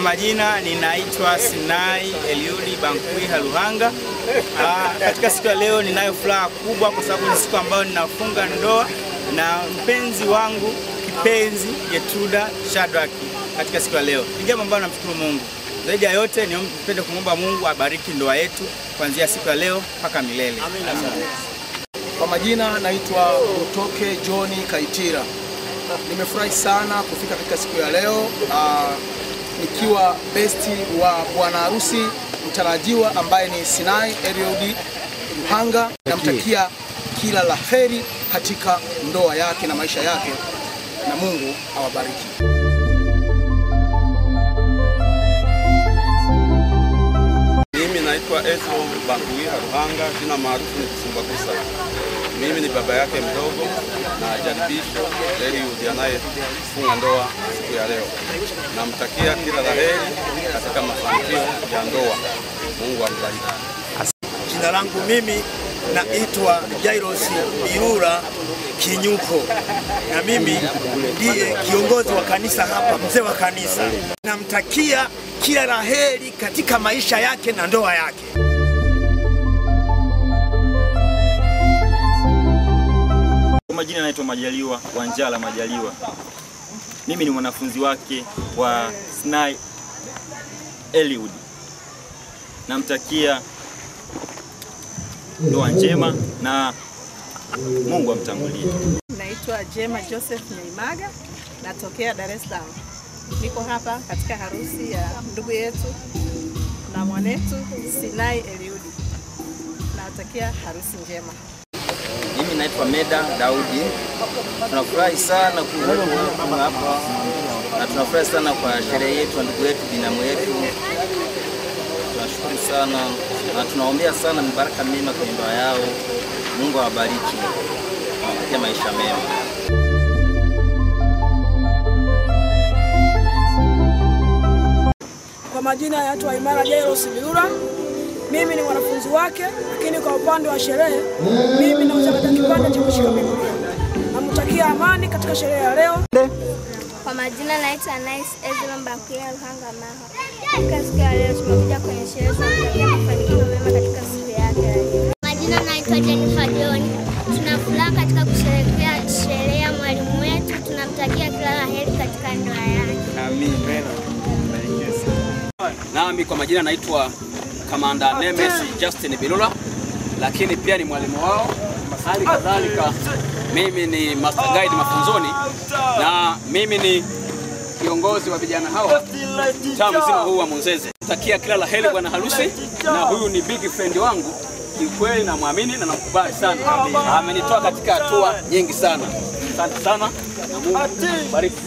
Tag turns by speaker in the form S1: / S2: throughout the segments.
S1: majina ninaitwa Sinai Eliudi Bankwiha Luhanga. Ah, katika siku ya leo ninayo furaha kubwa kwa sababu ni siku ambayo ninafunga ndoa na mpenzi wangu kipenzi Yetuda Shadraki katika siku ya leo. Ni jambo ambalo namshukuru Mungu. Zaidi ya yote nipende kumwomba Mungu abariki ndoa yetu kuanzia siku ya leo mpaka milele.
S2: Kwa majina naitwa Utoke Johni Kaitira. Nimefurahi sana kufika katika siku ya leo aa, nikiwa besti wa bwana harusi mtarajiwa ambaye ni Sinai Eliud Luhanga. Namtakia kila la heri katika ndoa yake na maisha yake, na Mungu awabariki.
S3: Mimi naitwa Ezro Banguiha Ruhanga, jina maarufu ni Kisumbakusa. Mimi ni baba yake mdogo na jaribisho Eliud anayefunga ndoa siku ya leo. Namtakia kila la heri katika mafanikio ya ndoa. Mungu ambariki.
S4: Jina langu mimi naitwa Jairos Biura Kinyuko, na mimi ndiye kiongozi wa kanisa hapa, mzee wa kanisa. Namtakia kila la heri katika maisha yake na ndoa yake.
S5: Kwa majina naitwa Majaliwa Wanjala Majaliwa. Mimi ni mwanafunzi wake wa Sinai Eliud. Namtakia ndoa njema na Mungu amtangulie.
S6: Naitwa Jema Joseph Neimaga, natokea Dar es Salaam. Niko hapa katika harusi ya ndugu yetu na mwanetu Sinai Eliudi. Nawatakia harusi njema.
S7: Mimi naitwa Meda Daudi. Tunafurahi sana kuwa hapa na tunafurahi sana kwa sherehe yetu ya ndugu yetu binamu yetu. Tunashukuru sana na tunaombea sana mibaraka mema kwenye ndoa yao. Mungu awabariki, awatakia maisha mema.
S8: Kwa majina yanaitwa Imara Jairos Biura. Mimi ni mwanafunzi wake, lakini kwa upande wa sherehe mimi nauza katika kipande cha kushika Biblia. Namtakia amani katika sherehe ya leo.
S9: Kwa majina naitwa Nice Ezra Mbakuya Ruhanga Maha. Katika siku ya leo tumekuja kwenye sherehe za kutakia mafanikio mema katika siku yake ya leo. Majina naitwa Jennifer John. Tuna furaha katika kusherehekea sherehe ya mwalimu wetu. Tunamtakia kila la heri katika ndoa yake.
S1: Amen.
S10: Nami kwa majina naitwa Kamanda Nemes Justin Bilula, lakini pia ni mwalimu wao. Hali kadhalika mimi ni master guide mafunzoni na mimi ni kiongozi wa vijana hawa taa mzima huu wa Munzeze. Takia kila la heri bwana harusi, na huyu ni big friend wangu kiukweli, namwamini na namkubali sana. Amenitoa katika hatua nyingi sana. Asante sana na Mungu bariki.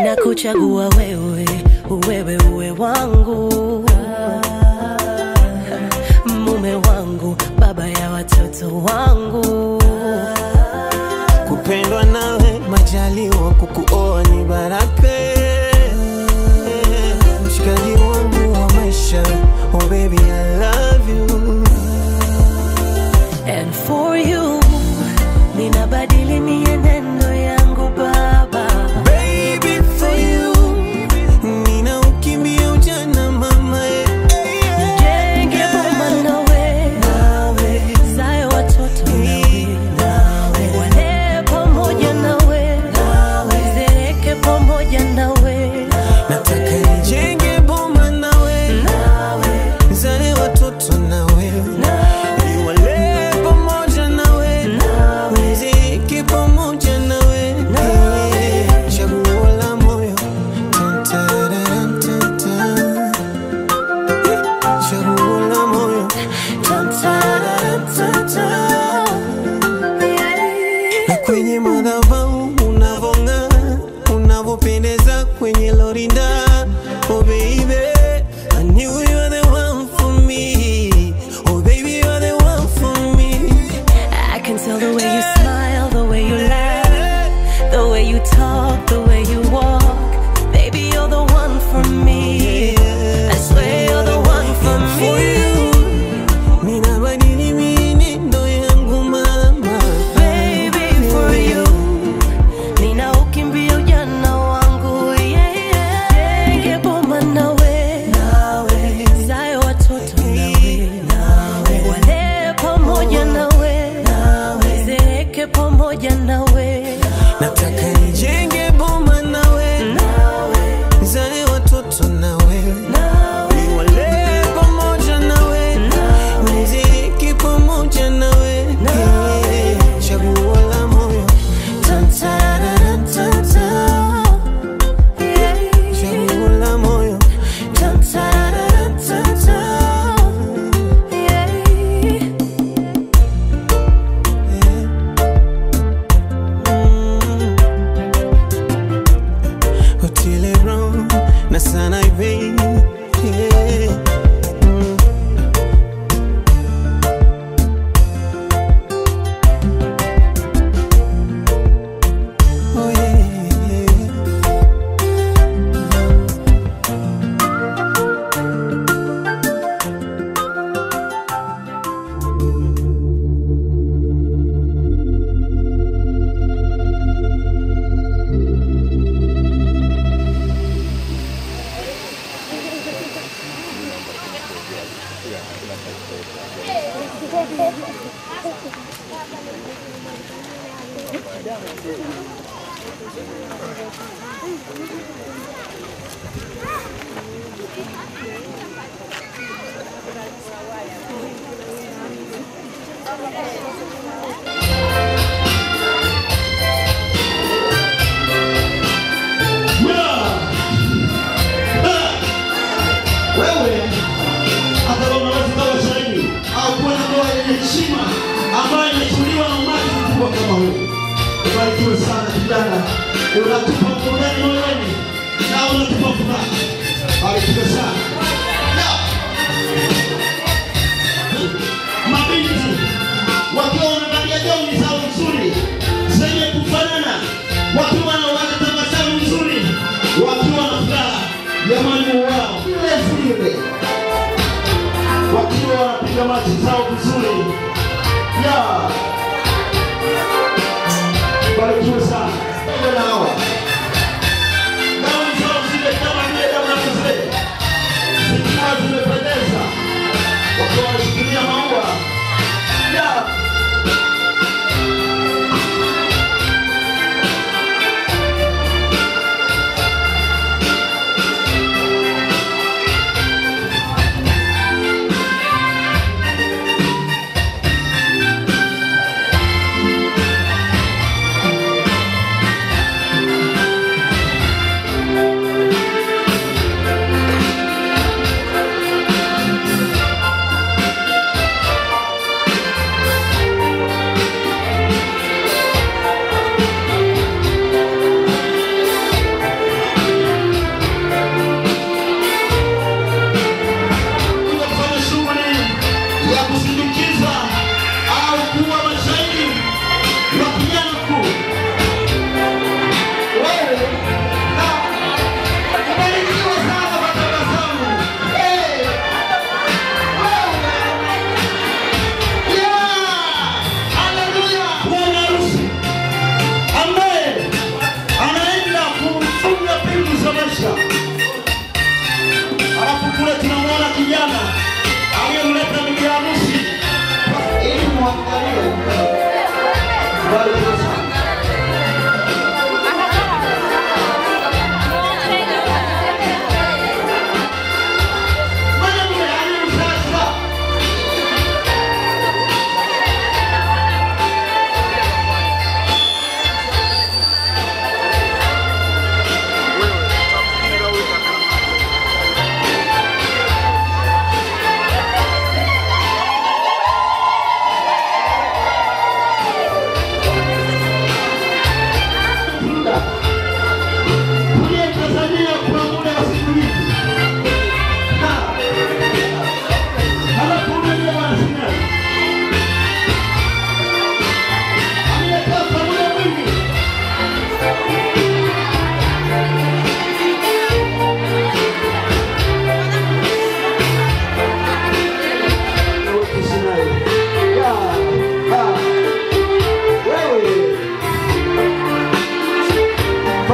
S11: ninakuchagua wewe, wewe uwe wangu, mume wangu, baba ya watoto wangu.
S12: kupendwa nawe majaliwa kukuoa ni baraka mshikaji wangu wa maisha oh baby I love you
S11: And for you, ninabadili mienendo yangu baba.
S12: Baby, for you, nina ukimbia ujana mama eh, eh, eh.
S11: Nijenge boma nawe, nawe, zae watoto nawe, nawe, wale pamoja nawe, nawe, zeeke pamoja nawe,
S12: nataka nijenge boma nawe
S11: nawe,
S12: zale watoto nawe niwale pamoja nawe niziki pamoja nawe Eh, chaguo la moyo Tan, tararan, tan, tan. Eh, chaguo la moyo Tan, tararan, tan, tan. na kwenye madhabahu unavong'aa unavyopendeza kwenye lorinda oh baby I knew you were the one for me oh baby you're the one for me
S11: I can tell the way you smile, the way you laugh, the way you talk, the way you walk. Baby, you're the one for me. I swear you're the one for
S12: for
S11: me.
S12: you ninabadili mienendo yangu mama
S11: Baby, for you. Ninaukimbia ujana wangu, yeah, yeah. Jenge boma nawe, nawe. Zae watoto nawe, nawe. Wale pamoja nawe, nawe. Zeeke pamoja nawe,
S12: nataka nijenge boma nawe
S11: nawe.
S12: zale watoto nawe niwale pamoja nawe niziki pamoja nawe Eh, chaguo la moyo Tan, tararan, tan, tan. chaguo la moyo Tan, tararan, tan, tan. Otile Brown na sana baby yeah. mm. Oh yeah, yeah.
S13: wewe hata kama unaweza kuwa shahidi au kuwa na ndoa yenye heshima ambayo imeshuhudiwa na umati mkubwa kama huu. Ubarikiwe sana kijana, unatupa burudani moyoni na unatupa furaha. Barikiwe sana. Ya. Mabinti wakiwa wamevalia gauni zao nzuri zenye kufanana, wakiwa na wanatabasamu nzuri, wakiwa na furaha ya mwalimu wao vile vile, wakiwa wanapiga machi zao vizuri. Ya, barikiwe sana Pamoja na hawa gauni zao zile kama vile damu na mzee, zikiwa zimependeza, wakiwa wameshikilia maua ya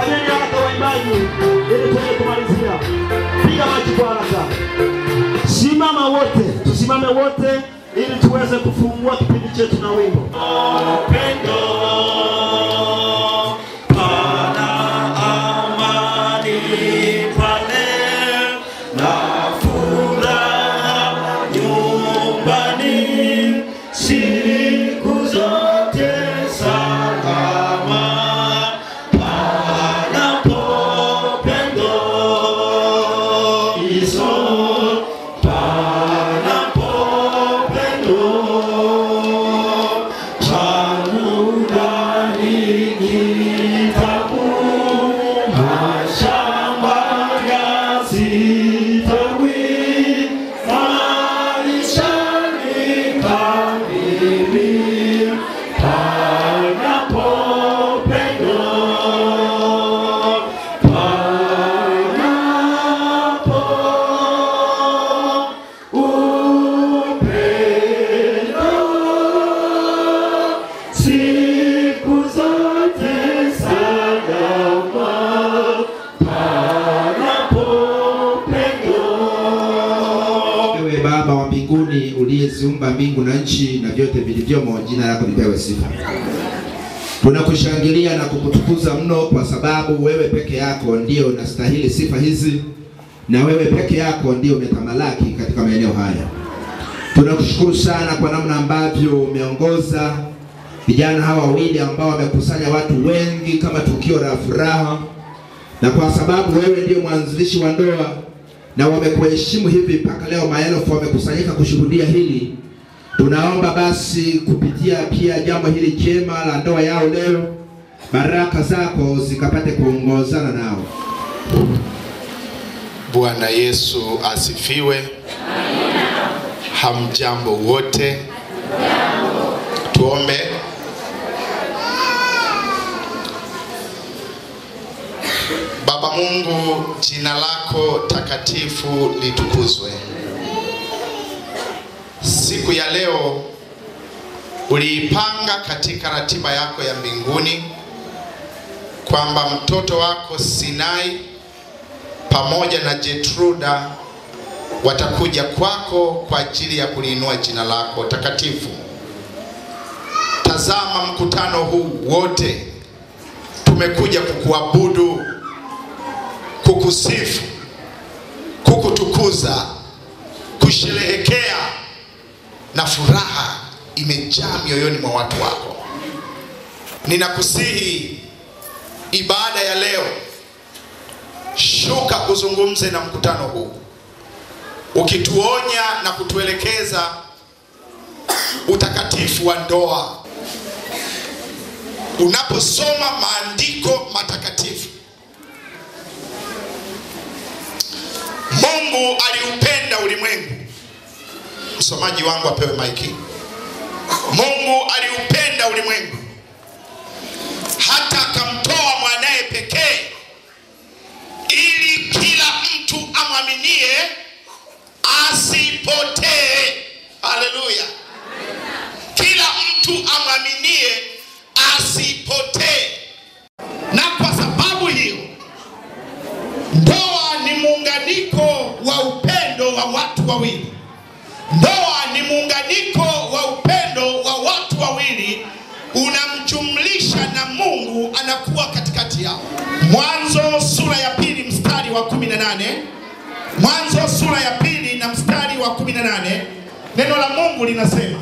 S13: Fanyeni haraka waimbaji, ili tuweze kumalizia. Piga maji kwa haraka. Simama wote, tusimame wote ili tuweze kufungua kipindi chetu na wimbo.
S14: Siku zote salama, panapo pendo iso, panapo pendo changu ndani kitabu, mashamba yasitawi, maishani kamili, panapo pendo, panapo upendo, siku zote salama, panapo pendo.
S15: Ewe Baba wa mbinguni uliyeziumba mbingu na nchi na vyote vilivyomo, jina lako lipewe sifa. Tunakushangilia na kukutukuza mno kwa sababu wewe peke yako ndio unastahili sifa hizi, na wewe peke yako ndio umetamalaki katika maeneo haya. Tunakushukuru sana kwa namna ambavyo umeongoza vijana hawa wawili ambao wamekusanya watu wengi kama tukio la furaha, na kwa sababu wewe ndio mwanzilishi wa ndoa na wamekuheshimu hivi mpaka leo maelfu wamekusanyika kushuhudia hili. Tunaomba basi kupitia pia jambo hili jema la ndoa yao leo, baraka zako zikapate kuongozana nao.
S16: Bwana Yesu asifiwe. Hamjambo wote. Tuombe. Baba Mungu, jina lako takatifu litukuzwe. Siku ya leo uliipanga katika ratiba yako ya mbinguni kwamba mtoto wako Sinai pamoja na Jetruda watakuja kwako kwa ajili ya kuliinua jina lako takatifu. Tazama mkutano huu wote tumekuja kukuabudu, kukusifu, kukutukuza, kusherehekea na furaha imejaa mioyoni mwa watu wako. Ninakusihi ibada ya leo, shuka uzungumze na mkutano huu, ukituonya na kutuelekeza utakatifu wa ndoa. Unaposoma maandiko matakatifu, Mungu aliupenda ulimwengu. Msomaji wangu apewe maiki. Mungu aliupenda ulimwengu hata akamtoa mwanaye pekee ili kila mtu amwaminie asipotee. Haleluya! Kila mtu amwaminie asipotee. Na kwa sababu hiyo, ndoa ni muunganiko wa upendo wa watu wawili. Ndoa ni muunganiko wa upendo wa watu wawili, unamjumlisha na Mungu anakuwa katikati yao. Mwanzo sura ya pili mstari wa 18. Mwanzo sura ya pili na mstari wa 18, neno la Mungu linasema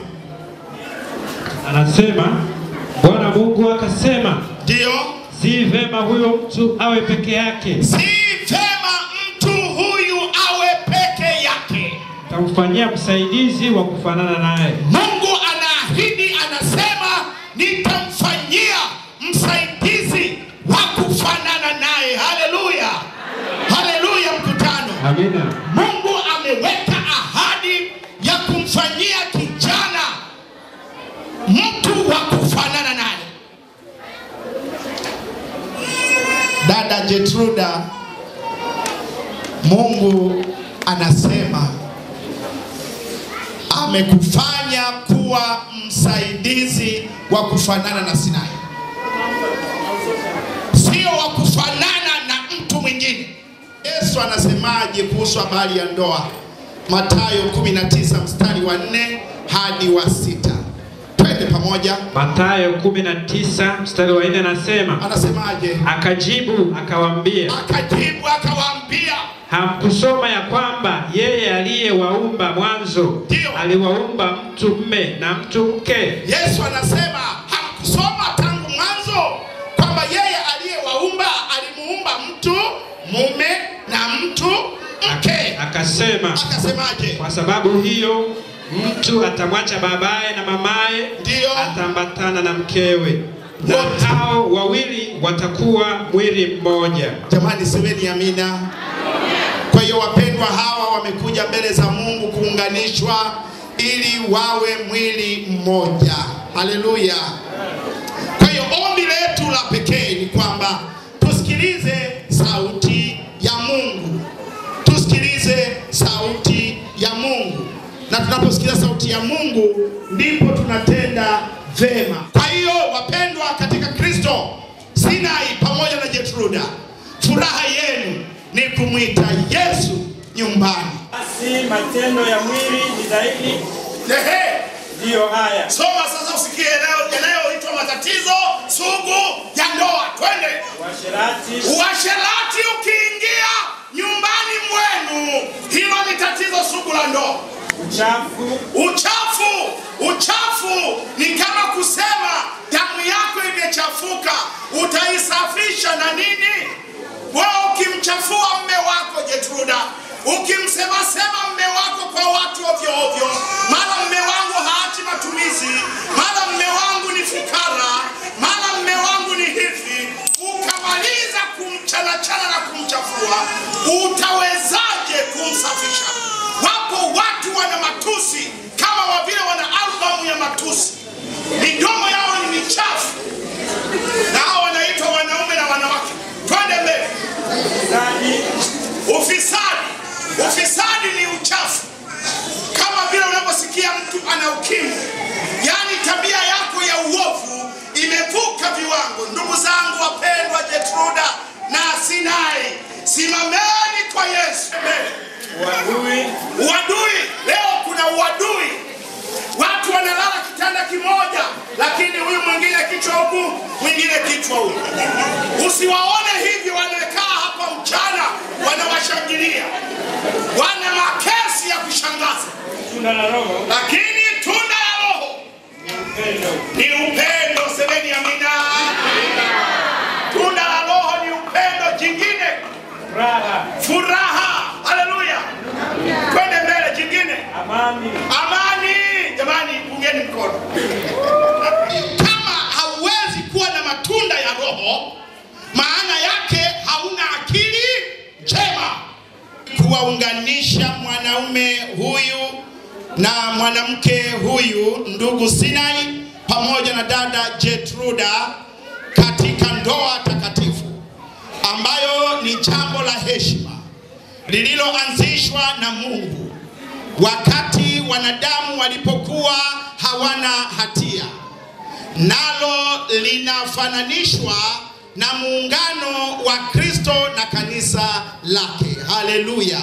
S17: Anasema Bwana Mungu akasema,
S16: ndio,
S17: si vema huyo mtu awe peke yake,
S16: si vema mtu huyu awe peke yake.
S17: tamfanyia msaidizi wa kufanana naye.
S16: Mungu anaahidi, anasema nitamfanyia msaidizi wa kufanana naye. Haleluya, haleluya, mkutano.
S17: Amina.
S16: Mungu ameweka ahadi ya kumfanyia kijana mtu wa kufanana naye. Dada Jetruda, Mungu anasema amekufanya kuwa msaidizi wa kufanana na Sinai, sio wa kufanana Yesu anasemaje kuhusu habari ya ndoa? Mathayo 19 mstari wa 4 hadi wa sita. Twende pamoja.
S17: Mathayo 19 mstari wa 4 anasema,
S16: anasemaje?
S17: Akajibu akawaambia,
S16: Akajibu akawaambia,
S17: hamkusoma ya kwamba yeye aliyewaumba mwanzo aliwaumba mtu mme na mtu mke?
S16: Yesu anasema hamkusoma tangu mwanzo kwamba yeye aliyewaumba alimuumba mtu mume na mtu mke.
S17: Akasema,
S16: akasemaje?
S17: Kwa sababu hiyo mtu atamwacha babaye na mamaye, ataambatana na mkewe, na hao wawili watakuwa mwili mmoja.
S16: Jamani, semeni amina. Kwa hiyo wapendwa, hawa wamekuja mbele za Mungu kuunganishwa ili wawe mwili mmoja. Haleluya! Kwa hiyo ombi letu la pekee ni kwamba tusikilize sauti ya Mungu, tusikilize sauti ya Mungu, na tunaposikiza sauti ya Mungu ndipo tunatenda vema. Kwa hiyo wapendwa katika Kristo, Sinai pamoja na Jetruda, furaha yenu ni kumwita Yesu nyumbani.
S1: Basi matendo ya mwili ni zaidi
S16: Ehe.
S1: ndiyo haya.
S16: Soma sasa usikie yanayo- yanayoitwa matatizo sugu ya ndoa. Twende.
S1: Uasherati,
S16: Uasherati ukiingia nyumbani mwenu, hilo ni tatizo sugu la ndoa.
S1: uchafu,
S16: Uchafu, uchafu ni kama kusema damu yako imechafuka, utaisafisha na nini? Wewe ukimchafua mme wako Jetruda, ukimsemasema mme wako kwa watu ovyo ovyo, mara mme wangu haachi matumizi, mara mme wangu ni fukara, mara mme wangu ni hivi, ukamaliza kumchanachana na kumchafua, utawezaje kumsafisha? Wapo watu wana matusi kama wa vile wana albamu ya matusi, midomo yao ni michafu, na hao wanaitwa wanaume na wanawake. Twende mbele. Ufisadi, ufisadi ni uchafu, kama vile unaposikia mtu ana ukimwi, yaani tabia yako ya uovu imevuka viwango. Ndugu zangu wapendwa, Jetruda na Sinai, simameni kwa Yesu.
S1: uadui,
S16: Uadui, leo kuna uadui. Watu wanalala kitanda kimoja, lakini huyu mwingine kichwa huku, mwingine kichwa huku. Usiwaone hivi, wanakaa hapa mchana wanawashangilia, wana makesi ya kushangaza,
S1: tunda la Roho
S16: lakini tunda la Roho ni upendo. Semeni amina. Tunda la Roho ni upendo. Jingine
S1: furaha,
S16: furaha. Haleluya. Twende mbele. Jingine
S1: amani,
S16: amani. Jamani, pungeni mkono. Kama hauwezi kuwa na matunda ya Roho, maana yake hauna akili njema. Kuwaunganisha mwanaume huyu na mwanamke huyu, ndugu Sinai pamoja na dada Jetruda katika ndoa takatifu ambayo ni jambo la heshima lililoanzishwa na Mungu wakati wanadamu walipokuwa hawana hatia, nalo linafananishwa na muungano wa Kristo na kanisa lake. Haleluya!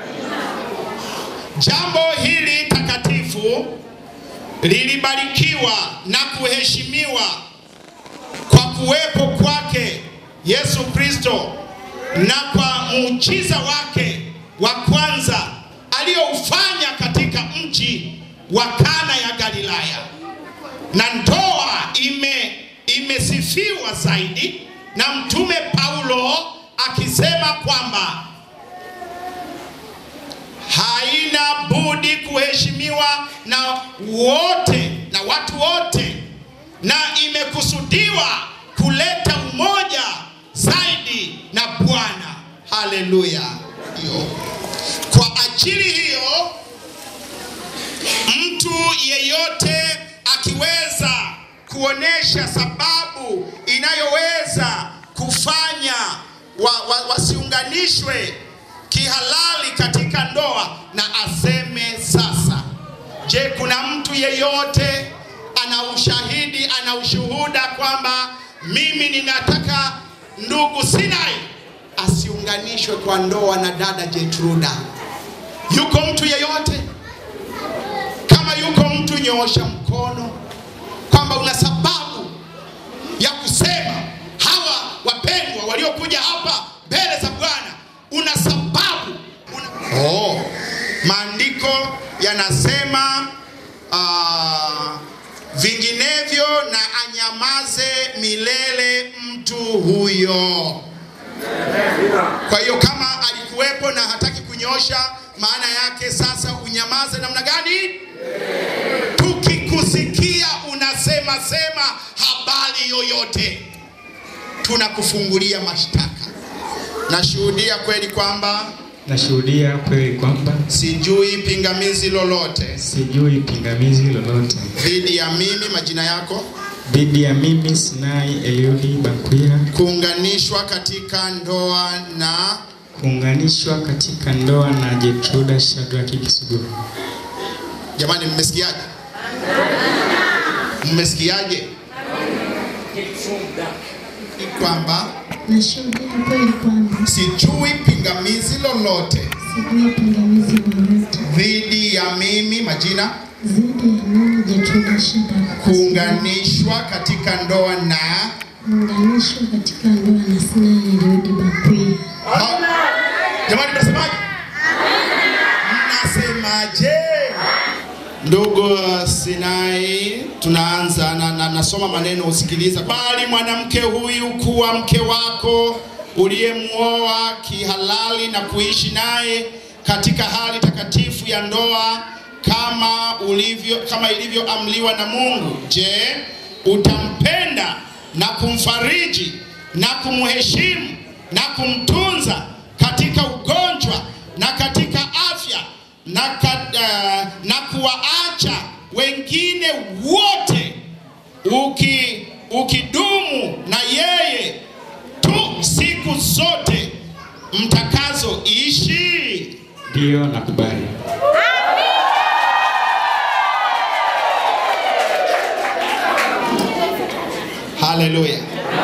S16: Jambo hili takatifu lilibarikiwa na kuheshimiwa kwa kuwepo kwake Yesu Kristo na kwa muujiza wake wa kwanza aliyoufanya katika mji wa Kana ya Galilaya, na ndoa ime imesifiwa zaidi na mtume Paulo akisema kwamba haina budi kuheshimiwa na wote na watu wote, na imekusudiwa kuleta umoja zaidi na Bwana. Haleluya! Hiyo. Kwa ajili hiyo, mtu yeyote akiweza kuonesha sababu inayoweza kufanya wa, wa, wasiunganishwe kihalali katika ndoa na aseme sasa. Je, kuna mtu yeyote ana ushahidi, ana ushuhuda kwamba mimi ninataka ndugu Sinai asiunganishwe kwa ndoa na dada Jetruda. Yuko mtu yeyote? Kama yuko mtu, nyoosha mkono kwamba una sababu ya kusema hawa wapendwa waliokuja hapa mbele za Bwana, una sababu una... Oh, maandiko yanasema uh, vinginevyo na anyamaze milele mtu huyo. Kwa hiyo kama alikuwepo na hataki kunyosha, maana yake sasa unyamaze namna gani? Tukikusikia unasema sema habari yoyote, tunakufungulia mashtaka. Nashuhudia kweli kwamba
S17: Nashuhudia kweli kwamba
S16: sijui pingamizi lolote
S17: sijui pingamizi lolote
S16: dhidi ya mimi, majina yako,
S17: dhidi ya mimi Sinai Eliudi Bakwira
S16: kuunganishwa katika ndoa na
S17: kuunganishwa katika ndoa na Jetruda Shadraki Kisuguru.
S16: Jamani, mmesikiaje? Mmesikiaje? kwamba
S18: Nashuhudia kweli kwamba
S16: sijui pingamizi lolote
S18: sijui pingamizi lolote
S16: dhidi ya mimi, majina,
S18: dhidi ya mimi Jetruda Shadrack
S16: kuunganishwa katika ndoa na
S18: kuunganishwa katika ndoa na Sinai Eliudi Bakwia.
S16: Jamani, mnasemaje? Mnasemaje? Ndugu Sinai, tunaanza na, na, nasoma maneno usikiliza. Bali mwanamke huyu kuwa mke wako uliyemwoa kihalali na kuishi naye katika hali takatifu ya ndoa kama ulivyo kama ilivyoamliwa na Mungu. Je, utampenda na kumfariji na kumheshimu na kumtunza katika ugonjwa na katika afya na, ka, uh, na kuwaacha wengine wote uki, ukidumu na yeye tu siku zote mtakazoishi.
S17: Ndiyo, nakubali.
S16: Haleluya,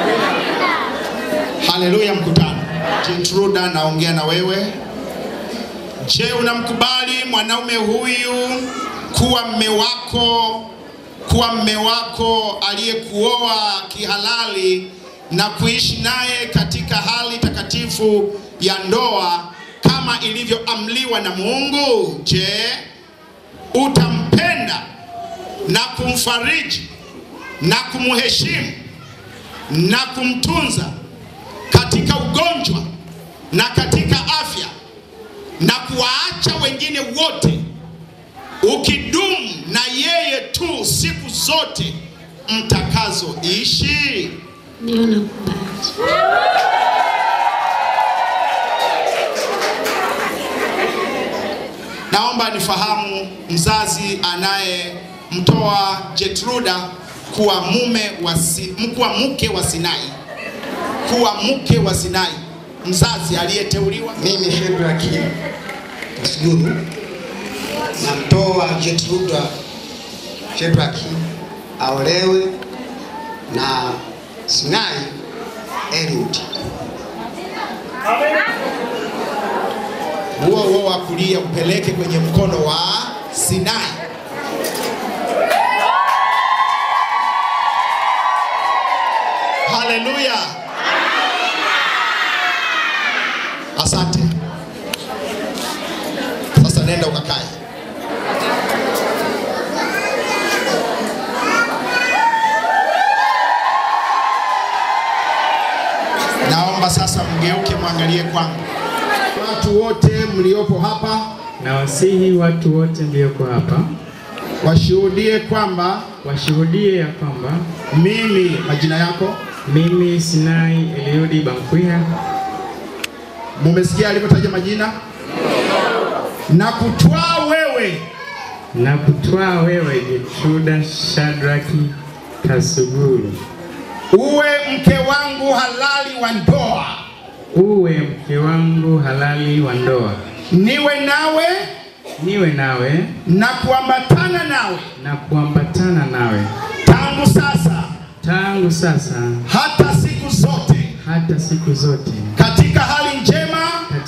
S16: haleluya. Mkutano, Jetruda, naongea na wewe. Je, unamkubali mwanaume huyu kuwa mme wako, kuwa mme wako aliyekuoa kihalali na kuishi naye katika hali takatifu ya ndoa kama ilivyoamliwa na Mungu? Je, utampenda na kumfariji na kumheshimu na kumtunza katika ugonjwa na katika afya na kuwaacha wengine wote ukidumu na yeye tu siku zote mtakazoishi.
S18: Ndiyo, nakubali.
S16: Naomba nifahamu mzazi anayemtoa Jetruda kuwa mume wa si, kuwa mke wa Sinai, kuwa mke wa Sinai, mzazi aliyeteuliwa.
S19: Mimi Shedraki Kasuguru namtoa Jetruda Shedraki aolewe na Sinai Eliud.
S16: Huo huo wa kulia upeleke kwenye mkono wa Sinai. Haleluya! Asante. Sasa nenda ukakae. Naomba sasa mgeuke mwangalie kwangu. Watu wote mliopo hapa
S17: Na wasihi watu wote mlioko hapa
S16: washuhudie kwamba
S17: washuhudie ya kwamba
S16: mimi, majina yako,
S17: mimi Sinai Eliudi Bankwiha,
S16: mumesikia alivyotaja majina, na kutwaa wewe
S17: na kutwaa wewe Jetruda Shadraki Kasuguru
S16: uwe mke wangu halali wa ndoa,
S17: uwe mke wangu halali wa ndoa,
S16: niwe nawe
S17: niwe nawe
S16: na kuambatana nawe
S17: na kuambatana nawe
S16: tangu sasa
S17: tangu sasa
S16: hata siku zote
S17: hata siku zote
S16: katika hali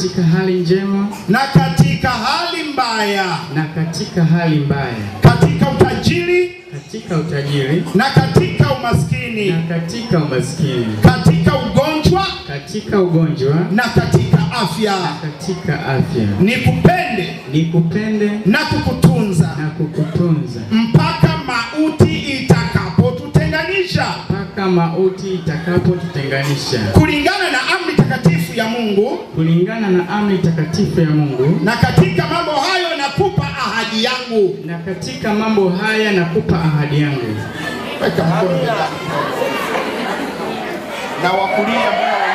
S20: katika hali njema
S16: na katika hali mbaya,
S20: na katika hali mbaya,
S16: katika utajiri
S20: katika utajiri
S16: na katika umaskini,
S20: na katika umaskini,
S16: katika ugonjwa
S20: katika ugonjwa
S16: na katika afya,
S20: katika afya,
S16: nikupende
S20: nikupende
S16: na kukutunza
S20: na kukutunza
S16: mpaka mauti itakapotutenganisha,
S20: mpaka mauti itakapotutenganisha,
S16: kulingana na amri takatifu ya Mungu.
S20: kulingana na amri takatifu ya Mungu.
S16: Na katika mambo hayo nakupa ahadi yangu.
S20: Na katika mambo haya nakupa ahadi yangu.
S16: Weka mkono mbele. na wakulia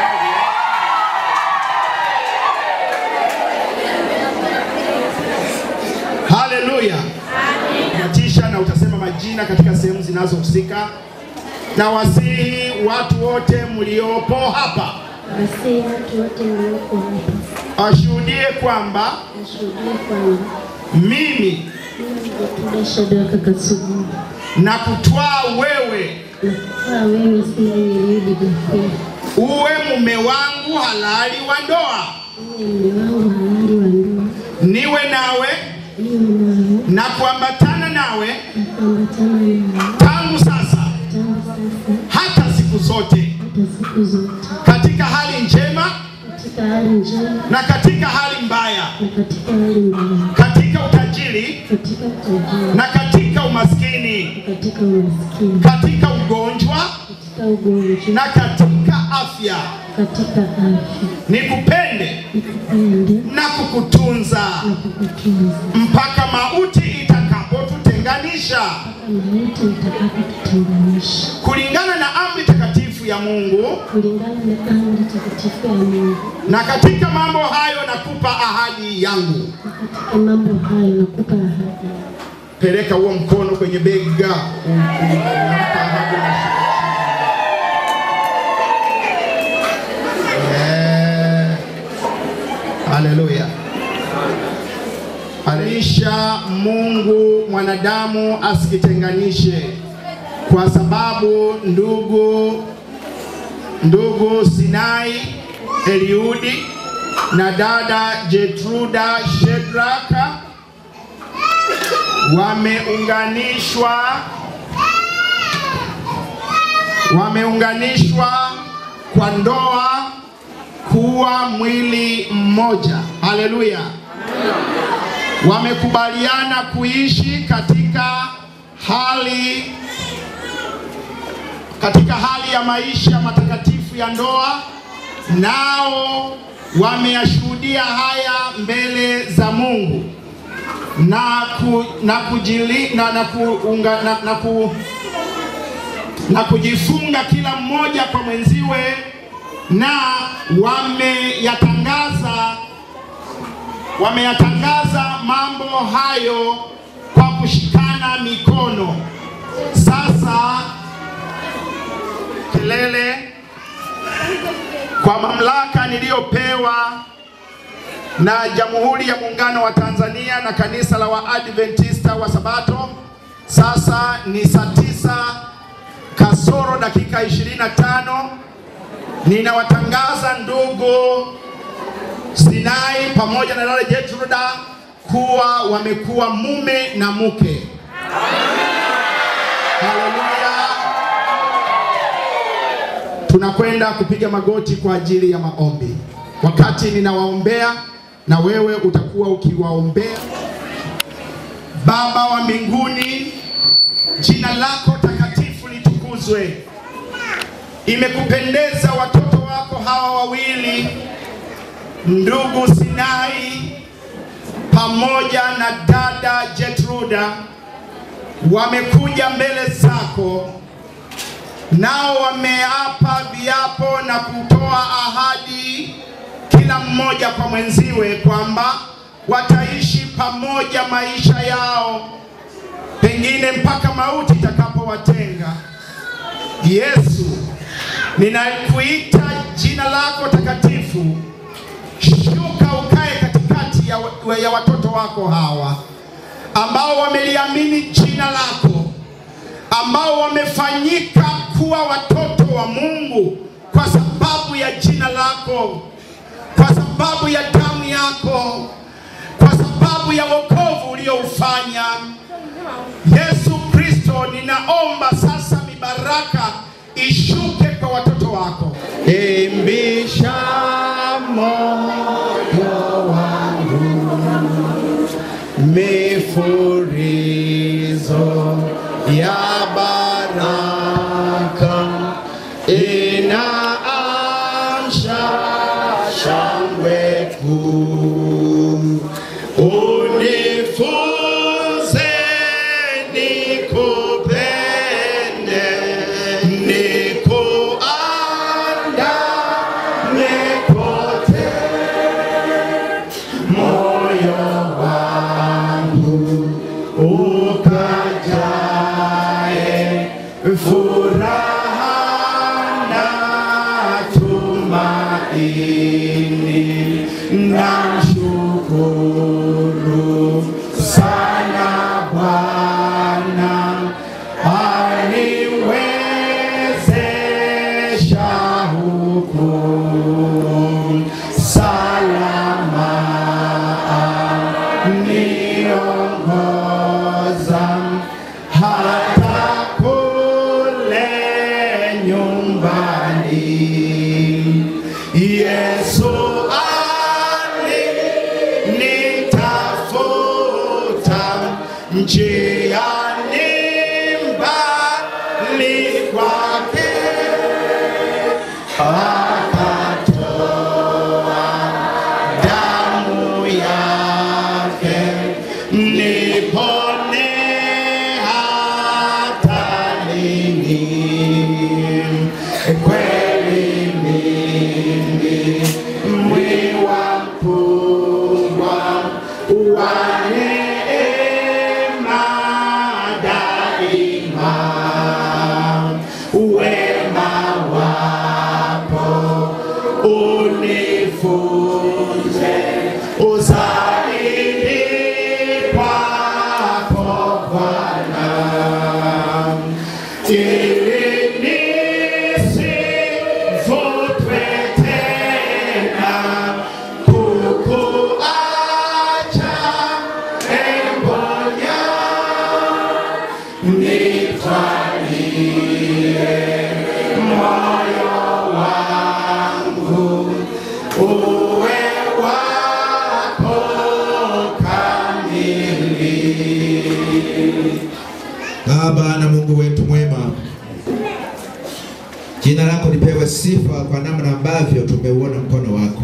S16: Haleluya. Natisha na utasema majina katika sehemu zinazohusika. Na wasihi watu wote mliopo hapa
S18: Wasihi watu wote mlioko hapa
S16: washuhudie kwamba
S18: washuhudie kwamba
S16: mimi
S18: mimi Gertruda Shadraka Kasugu
S16: na kutwaa wewe
S18: na kufaa wewe Sinai Eliudi Bakwia
S16: uwe mume wangu halali wa ndoa,
S18: uwe mume wangu halali wa ndoa,
S16: niwe nawe
S18: niwe nawe
S16: na kuambatana nawe
S18: na kuambatana nawe
S16: tangu sasa
S18: tangu sasa
S16: hata siku zote,
S18: hata siku zote,
S16: katika hali njema
S18: katika hali njema
S16: na katika hali mbaya,
S18: na katika hali mbaya,
S16: katika utajiri
S18: katika utajiri
S16: na katika umaskini,
S18: na katika umaskini,
S16: katika ugonjwa
S18: katika ugonjwa
S16: na katika afya,
S18: katika afya,
S16: nikupende
S18: nikupende
S16: na kukutunza
S18: na kukutunza
S16: mpaka mauti itakapotutenganisha,
S18: mpaka mauti itakapotutenganisha,
S16: kulingana na amri takatifu ya Mungu.
S18: kulingana na amri takatifu ya Mungu.
S16: Na katika mambo hayo nakupa ahadi yangu.
S18: Katika mambo hayo nakupa ahadi.
S16: Peleka huo mkono kwenye bega. Unampa ahadi na Eh, Haleluya. Alisha Mungu mwanadamu asikitenganishe, kwa sababu ndugu ndugu Sinai Eliudi na dada Jetruda Shedraka wameunganishwa wameunganishwa kwa ndoa kuwa mwili mmoja. Haleluya! Wamekubaliana kuishi katika hali katika hali ya maisha matakatifu ya ndoa, nao wameyashuhudia haya mbele za Mungu na ku, na kujili, na, na, kuunga, na, na, ku, na kujifunga kila mmoja kwa mwenziwe, na wameyatangaza wameyatangaza mambo hayo kwa kushikana mikono. Sasa kelele kwa mamlaka niliyopewa na Jamhuri ya Muungano wa Tanzania na Kanisa la Waadventista wa Sabato. Sasa ni saa tisa kasoro dakika 25. Ninawatangaza ndugu Sinai pamoja na dada Jetruda kuwa wamekuwa mume na mke. Haleluya. Tunakwenda kupiga magoti kwa ajili ya maombi. Wakati ninawaombea na wewe utakuwa ukiwaombea. Baba wa mbinguni, jina lako takatifu litukuzwe. Imekupendeza watoto wako hawa wawili, ndugu Sinai pamoja na dada Jetruda, wamekuja mbele zako, nao wameapa viapo na kutoa ahadi kila mmoja kwa mwenziwe kwamba wataishi pamoja maisha yao, pengine mpaka mauti itakapowatenga. Yesu, ninakuita jina lako takatifu, shuka ukae katikati ya, wa- ya watoto wako hawa ambao wameliamini jina lako, ambao wamefanyika kuwa watoto wa Mungu kwa sababu ya jina lako, kwa sababu sababu ya damu yako, kwa sababu ya wokovu ulioufanya. Yesu Kristo, ninaomba sasa mibaraka ishuke kwa watoto wako.
S14: Imbisha moyo wangu mifurizo ya baraka inaamsha shangwe kuu. Unifunze nikupende, nikuandame kote moyo wangu ukajae furaha na tumaini. Namshukuru sana Bwana aniwezesha huku salama niongoza hata kule nyumbani. Yesu alinitafuta njiani mbali kwake akatoa damu yake nipone hata lini. Kweli mimi mwiwa mkubwa wa neema daima, wema wapo unifunze uzaidi kwako Bwana, ili nisivutwe tena kukuacha embonya nitwalie moyo wangu uwe wako kamili.
S15: Baba na Mungu wetu mwema, jina lako lipewe sifa kwa namna ambavyo tumeuona mkono wako.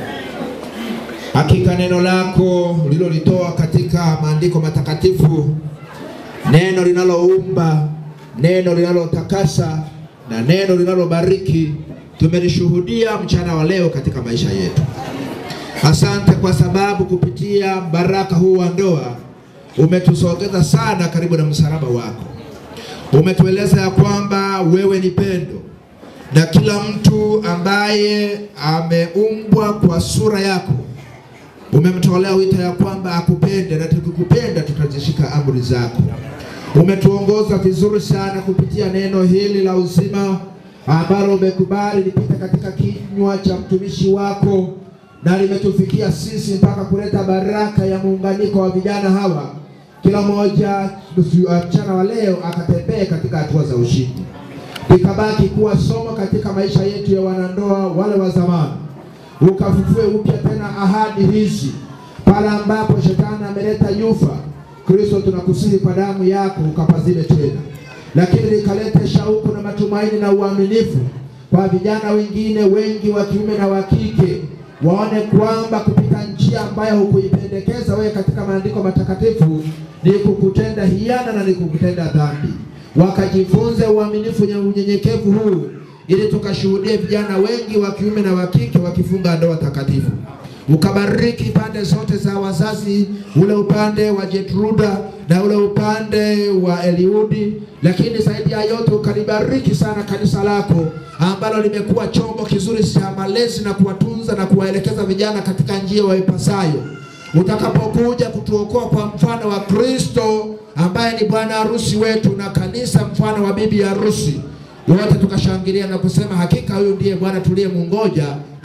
S15: Hakika neno lako ulilolitoa katika maandiko matakatifu, neno linaloumba, neno linalotakasa na neno linalobariki, tumelishuhudia mchana wa leo katika maisha yetu. Asante kwa sababu kupitia baraka huu wa ndoa umetusogeza sana karibu na msalaba wako. Umetueleza ya kwamba wewe ni pendo na kila mtu ambaye ameumbwa kwa sura yako umemtolea wito ya kwamba akupende, na tukikupenda tutazishika amri zako. Umetuongoza vizuri sana kupitia neno hili la uzima ambalo umekubali lipite katika kinywa cha mtumishi wako na limetufikia sisi mpaka kuleta baraka ya muunganiko wa vijana hawa, kila mmoja mchana wa leo akatembee katika hatua za ushindi, likabaki kuwa somo katika maisha yetu ya wanandoa wale wa zamani, ukafufue upya tena ahadi hizi pale ambapo shetani ameleta nyufa. Kristo, tunakusihi kwa damu yako ukapazime tena, lakini likalete shauku na matumaini na uaminifu kwa vijana wengine wengi wa kiume na wa kike waone kwamba kupita njia ambayo hukuipendekeza wewe katika maandiko matakatifu ni kukutenda hiana na ni kukutenda dhambi, wakajifunze uaminifu na unyenyekevu huu, ili tukashuhudie vijana wengi wa kiume na wa kike wakifunga ndoa takatifu. Ukabariki pande zote za wazazi, ule upande wa Jetruda na ule upande wa Eliudi, lakini zaidi ya yote ukalibariki sana kanisa lako ambalo limekuwa chombo kizuri cha malezi na kuwatunza na kuwaelekeza vijana katika njia waipasayo. Utakapokuja kutuokoa kwa mfano wa Kristo ambaye ni bwana harusi wetu na kanisa mfano wa bibi harusi, wote tukashangilia na kusema hakika huyu ndiye Bwana tuliyemungoja,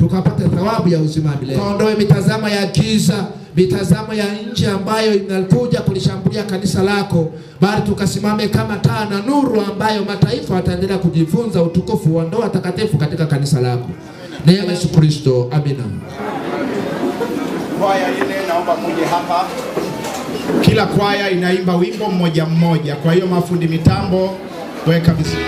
S15: tukapate thawabu ya uzima wa milele. Kaondoe mitazamo ya giza, mitazamo ya nje ambayo inakuja kulishambulia kanisa lako, bali tukasimame kama taa na nuru ambayo mataifa wataendelea kujifunza utukufu wa ndoa takatifu katika kanisa lako. Neema ya Yesu Kristo, amina.
S16: Kwaya ile naomba muje hapa. Kila kwaya inaimba wimbo mmoja mmoja, kwa hiyo mafundi mitambo weka vizuri.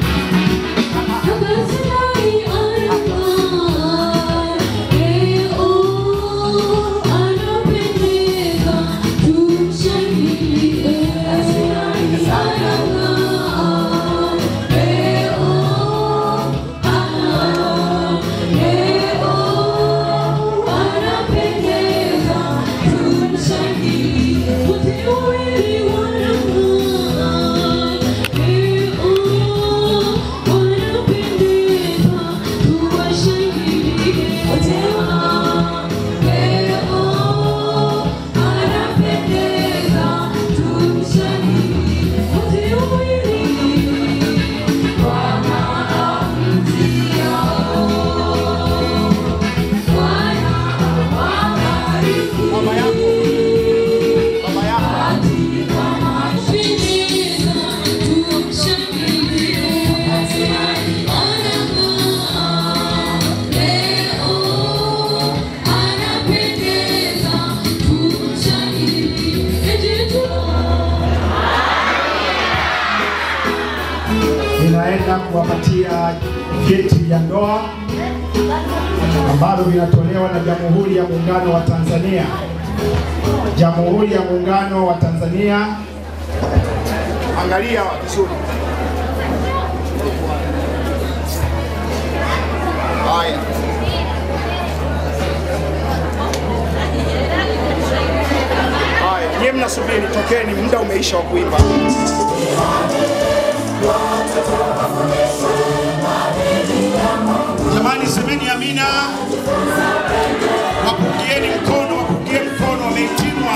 S16: Ninaenda kuwapatia vyeti vya ndoa ambavyo vinatolewa na Jamhuri ya Muungano wa Tanzania. Jamhuri ya Muungano wa Tanzania, angalia vizuri. Haya. Haya, nyie mnasubiri, tokeni, muda umeisha wa kuimba. Jamani, semeni amina. Wapungieni mkono, wapungie mkono, wameitimwa.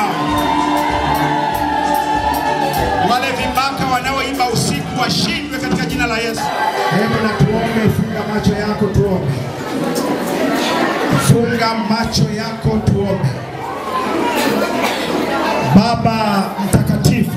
S16: Wale vibaka wanaoimba usiku washindwe katika jina la Yesu. Hebu na tuombe, funga macho yako tuombe. Funga macho yako tuombe. Baba mtakatifu,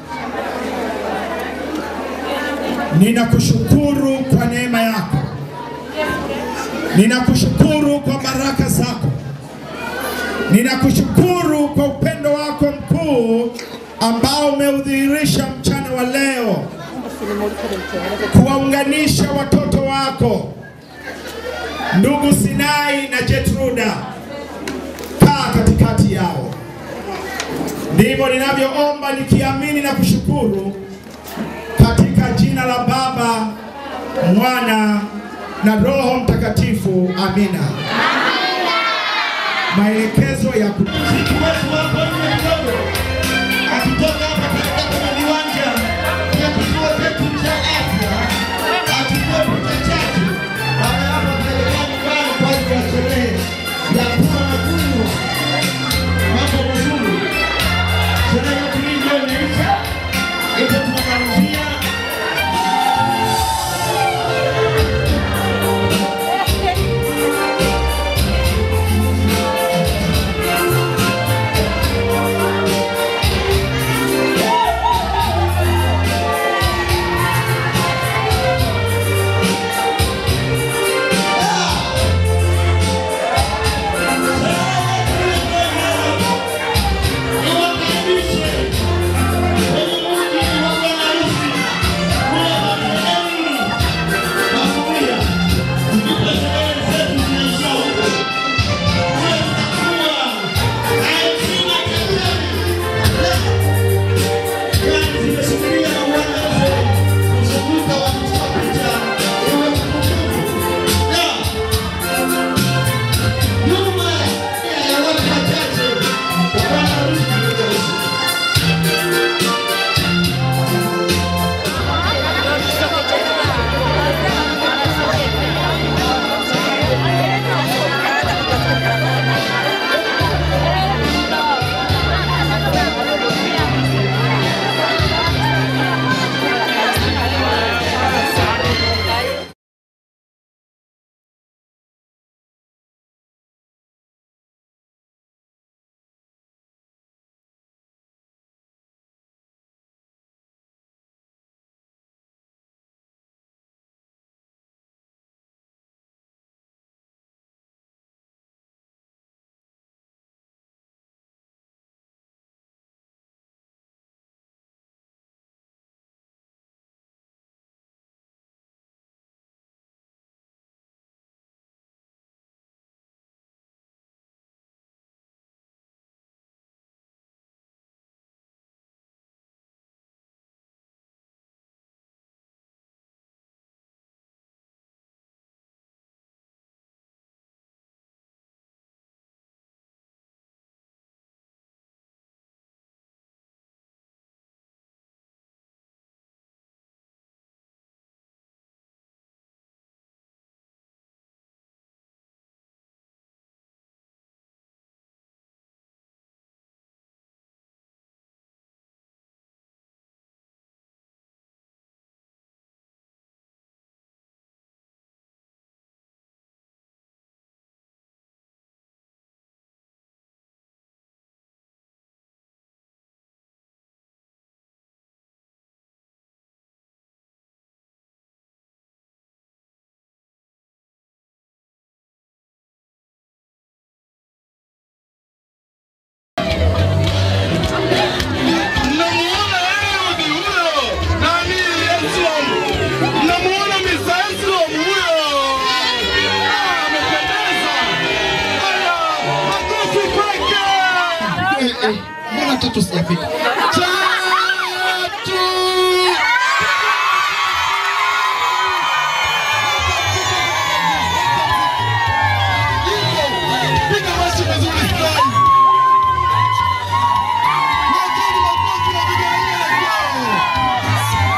S16: ninakushukuru kwa neema yako, ninakushukuru kwa baraka zako, ninakushukuru kwa upendo wako mkuu ambao umeudhihirisha mchana wa leo, kuwaunganisha watoto wako ndugu Sinai na Jetruda, kaa katikati yao. Ndivyo ninavyoomba nikiamini na kushukuru katika jina la Baba, Mwana na Roho Mtakatifu. Amina. Maelekezo ya
S13: Muziki wetu wako nje kidogo. Akitoka hapa katika kwenye viwanja vya kituo chetu cha afya, achukue picha tatu, baada ya hapo ataelekea nyumbani kwa ajili ya sherehe ya kula na kunywa. Mambo mazuri. Sherehe yetu hii ndio imeisha, hivyo tunamalizia eh, eh, mbona tatu sijafika? Tatu! Piga basi vizuri sana. Wekeni makofi na vigelegele kwao.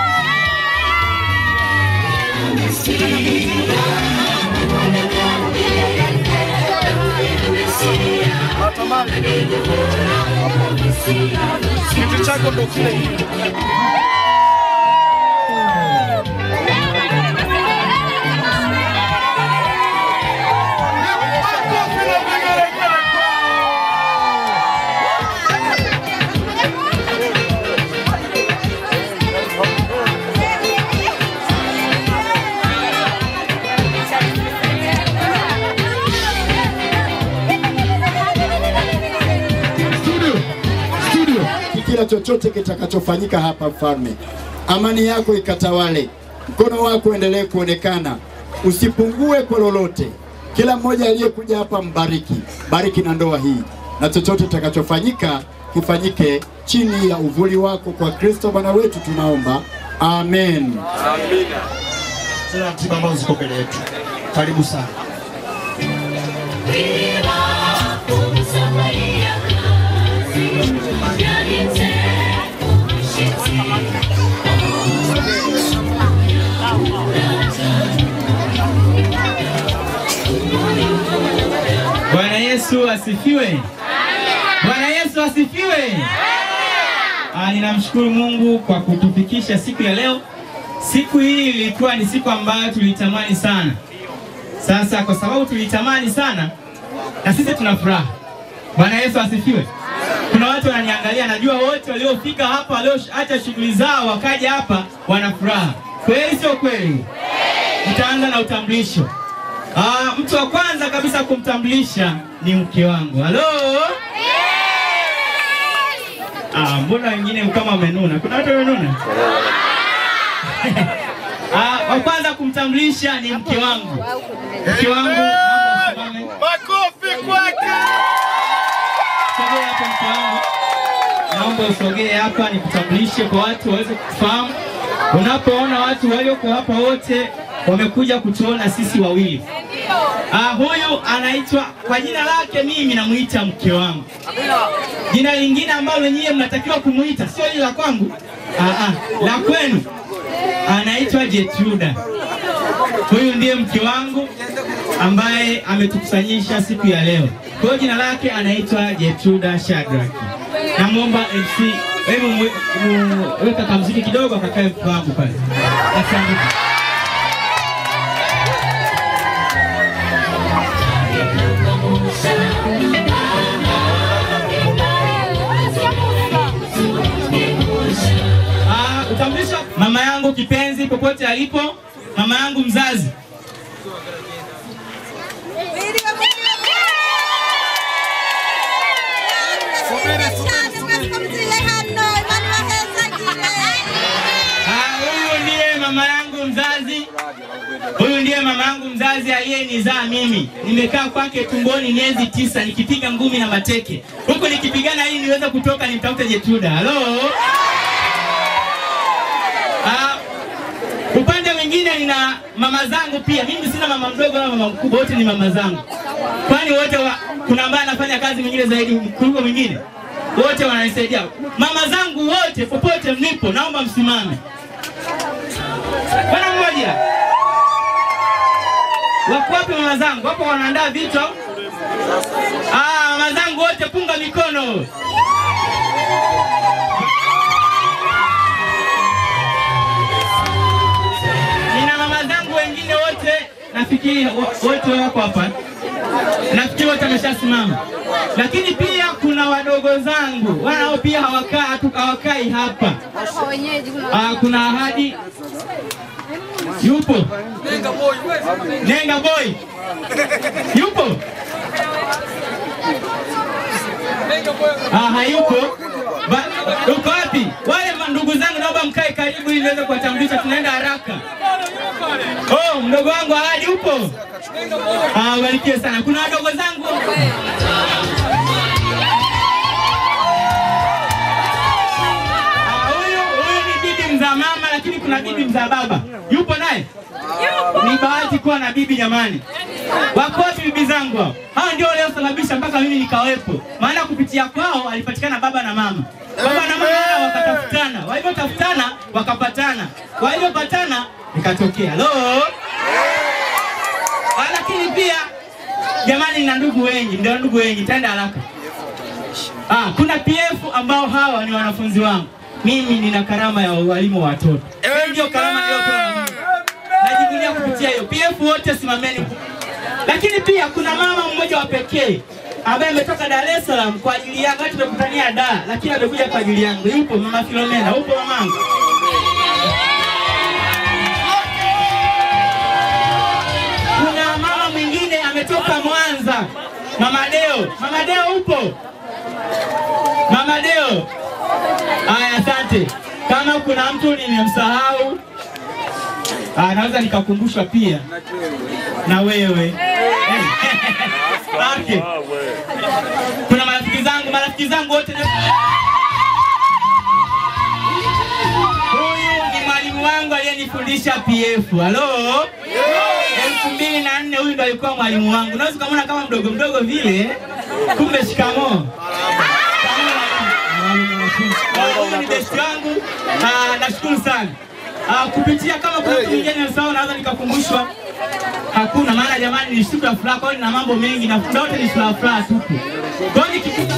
S2: Kitu chako ndo kile.
S13: Studio, studio. Kila chochote kitakachofanyika hapa mfalme, amani yako ikatawale, mkono wako uendelee kuonekana, usipungue kwa lolote. Kila mmoja aliyekuja hapa mbariki, bariki na ndoa hii, na chochote kitakachofanyika kifanyike chini ya uvuli wako, kwa Kristo Bwana wetu tunaomba, amen.
S2: Amina.
S13: Zile ratiba ambazo ziko mbele yetu, karibu sana.
S1: Bwana Yesu asifiwe. Bwana Yesu asifiwe. Ah, ninamshukuru Mungu kwa kutufikisha siku ya leo. Siku hii ilikuwa ni siku ambayo tulitamani sana. Sasa kwa sababu tulitamani sana, na sisi tuna furaha. Bwana Yesu asifiwe. Kuna watu wananiangalia, najua wote waliofika hapa walioacha shughuli zao wakaja hapa wana furaha. Kweli sio kweli? Nitaanza na utambulisho. Ah, mtu wa kwanza kabisa kumtambulisha ni mke wangu. Halo? Ah, mbona wengine kama wamenuna? Kuna watu wamenuna? Ah, wa kwanza kumtambulisha ni mke wangu. Mke wangu naomba usimame.
S14: Makofi kwake.
S1: Sogea hapa mke wangu. Naomba usogee hapa nikutambulishe kwa watu waweze kufahamu. Unapoona watu walioko hapa wote wamekuja kutuona sisi wawili. Ah, huyu anaitwa kwa jina lake mimi namuita mke wangu. Jina lingine ambalo nyie mnatakiwa kumuita sio hili la kwangu. Ah, ah, la kwenu. Anaitwa Jetruda. Huyu ndiye mke wangu ambaye ametukusanyisha siku ya leo. Kwa hiyo jina lake anaitwa Jetruda Shadrack. Namwomba MC, hebu mwe- mu- weka kamziki kidogo akakae mke wangu pale. Asante. Ah, utambulisho mama yangu kipenzi popote alipo, mama yangu mzazi. Ah, huyu ndiye mama yangu mzazi. Huyu ndiye mama yangu mzazi aliyenizaa mimi. Nimekaa kwake tumboni miezi tisa nikipiga ngumi na mateke, huku nikipigana ili niweze kutoka nimtafute Jetruda. Halo. Ah, upande mwingine nina mama zangu pia. Mimi sina mama mdogo wala mama mkubwa, wote ni mama zangu. Kwani wote wa, kuna ambaye anafanya kazi mwingine zaidi kuliko mwingine? Wote wananisaidia. Mama zangu wote popote mlipo, naomba msimame. Bwana mmoja. Wako wapi mama zangu? Wapo wanaandaa vitu au? Ah, mama zangu wote punga mikono. Nina mama zangu wengine wote nafikiri wo- wote wako hapa. Nafikiri wote wameshasimama. Lakini pia kuna wadogo zangu wanao pia hawakaa hatu- hawakai hapa. Ah, kuna ahadi yupo Nenga boy yupo ah, hayupo Ba- uko wapi? Wale ma- ndugu zangu naomba mkae karibu ili niweze kuwatambulisha, tunaenda haraka. Oh, mdogo wangu ahadi upo? Ah, barikiwe sana. Kuna wadogo zangu lakini kuna bibi mzaa baba yupo naye. Ni bahati kuwa na bibi jamani. Wako wapi bibi zangu hao? Hao ndio waliosababisha mpaka mimi nikawepo, maana kupitia kwao alipatikana baba na mama. Baba na mama hao wakatafutana, walivyotafutana wakapatana, walivyopatana ikatokea halo. Ah, Lakini pia jamani, nina ndugu wengi, ndio ndugu wengi, taenda haraka. Ah, kuna PF ambao hawa ni wanafunzi wangu. Mimi nina karama ya walimu wa watoto. Hii ndio karama niliyopewa na Mungu. Najivunia kupitia hiyo. PF wote simameni. Lakini pia kuna mama mmoja wa pekee ambaye ametoka Dar es Salaam kwa ajili yangu. Hata tumekutania Dar, lakini amekuja kwa ajili yangu. Yupo mama Filomena, upo mamangu? Kuna mama mwingine ametoka Mwanza, Mama Deo. Mama Deo upo? Mama Deo. Aya, asante. Kama kuna mtu nimemsahau, ah, naweza nikakumbushwa pia na wewe. Okay. Kuna marafiki zangu, marafiki zangu wote ni- Huyu ni mwalimu wangu aliyenifundisha PF. Halo? elfu mbili na nne huyu ndo alikuwa mwalimu wangu. Unaweza ukamwona kama mdogo mdogo vile, kumbe shikamoo. Huyu ni besti wangu. Ah, nashukuru sana. Ah, kupitia kama kuna mtu mwingine nimesahau naweza nikakumbushwa. Hakuna maana jamani, ni siku ya furaha, kwa hiyo nina mambo mengi na muda wote ni furaha furaha tupu. Kwa hiyo nikikuta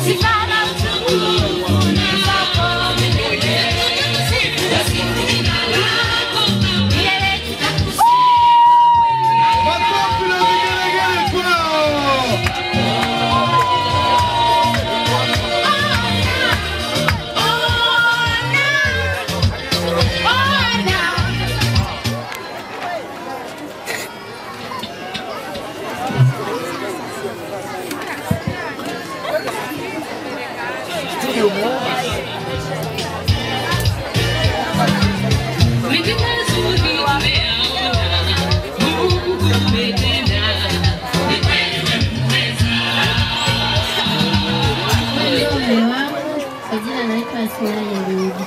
S18: Mume wangu kwa jina naitwa Asinaya Rudi.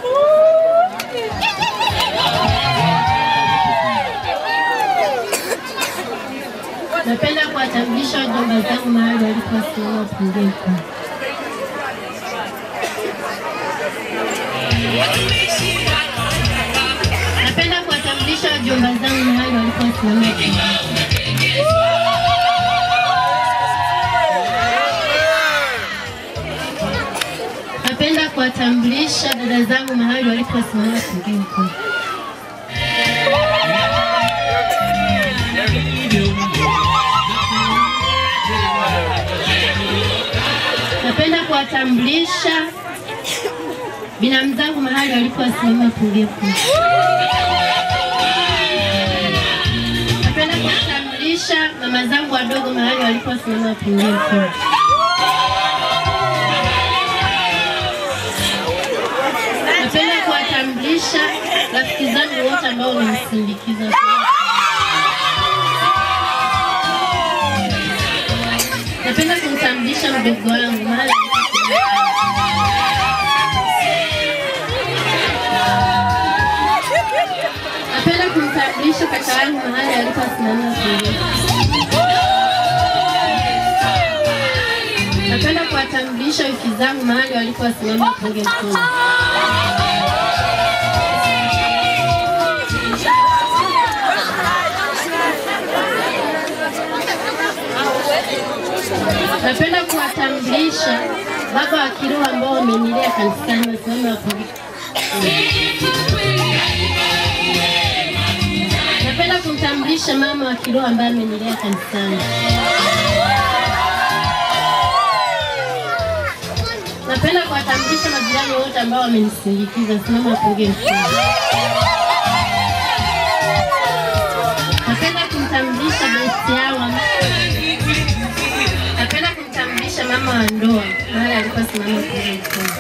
S18: Napenda kuwatambulisha wajomba zangu mahali waliposimama pungufu. Napenda kuwatambulisha wajomba zangu mahali waliposimama pungufu. Napenda kuwatambulisha dada zangu mahali waliposimama pungufu. Napenda kuwatambulisha binamu zangu mahali waliposimama pungufu. Napenda kuwatambulisha mama zangu wadogo mahali waliposimama pungufu. Napenda kuwatambulisha rafiki zangu wote ambao wamenisindikiza. Napenda kumtambulisha mdogo wangu mahali Napenda kumtambulisha kaka yangu mahali aliposimama shuleni. Napenda kuwatambulisha wiki zangu mahali waliposimama punge mkono. Napenda kuwatambulisha baba wa kiroho ambao wamenilea kanisani wasimame wapunge. Napenda kumtambulisha mama wa kiroho ambaye amenilea kanisani. Napenda kuwatambulisha majirani wote ambao wamenisindikiza. Simama wapunge mkono. Napenda kumtambulisha besti yangu ambaye- Napenda kumtambulisha mama wa ndoa mahali aliposimama wapunge mkono.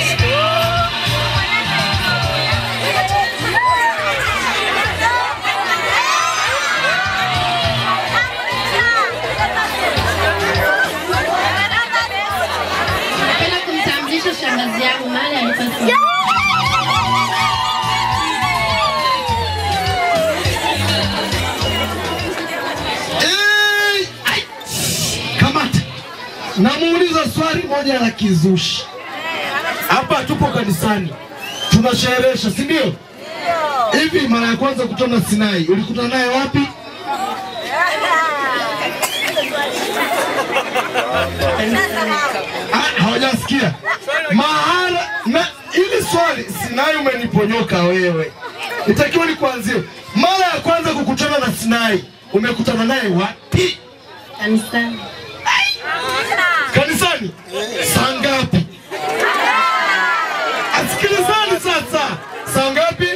S18: Napenda kumtambulisha shangazi yangu mahali aliposimama.
S13: Namuuliza swali moja la kizushi. Hapa tupo kanisani, tunasherehesha, si ndio? Hivi mara ya kwanza kutana Sinai, ulikutana naye wapi? Ah, Hawajasikia mahala na ili swali Sinai umeniponyoka wewe, itakiwa nikuanzie mara ya kwanza kukutana na Sinai, umekutana naye wapi?
S18: Kanisani.
S13: Kanisani? Saa ngapi? Asikilizani sasa, saa ngapi?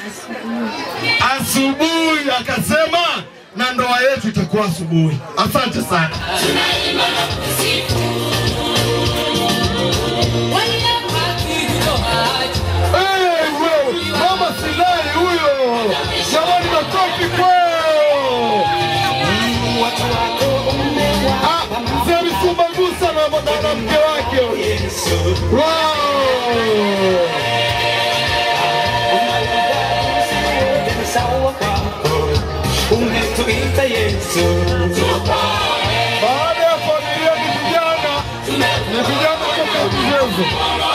S13: Asubuhi. Akasema na ndoa yetu itakuwa asubuhi. Asante sana. Hey, wewe, Mama Silai huyo, jamani, makofi kwao. Ah, Mzee Misumba Gusa na na- na mke wake. Wow.
S12: Umetuita Yesu.
S13: Baada ya familia ni vijana, ni vijana kutoka mchezo.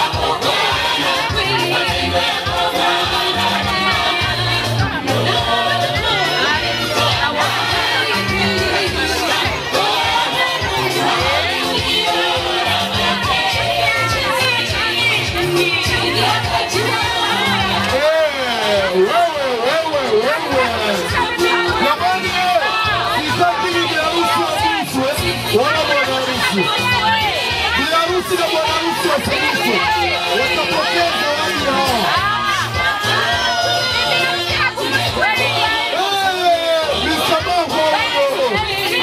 S13: Eh, wewe, wewe, wewe. Jamani, eh, sitaki bibi harusi wabishwe, wala bwana harusi. Bi harusi na bwana harusi wasibishwe, watapokea zawadi hao. Eh, msamaha huo.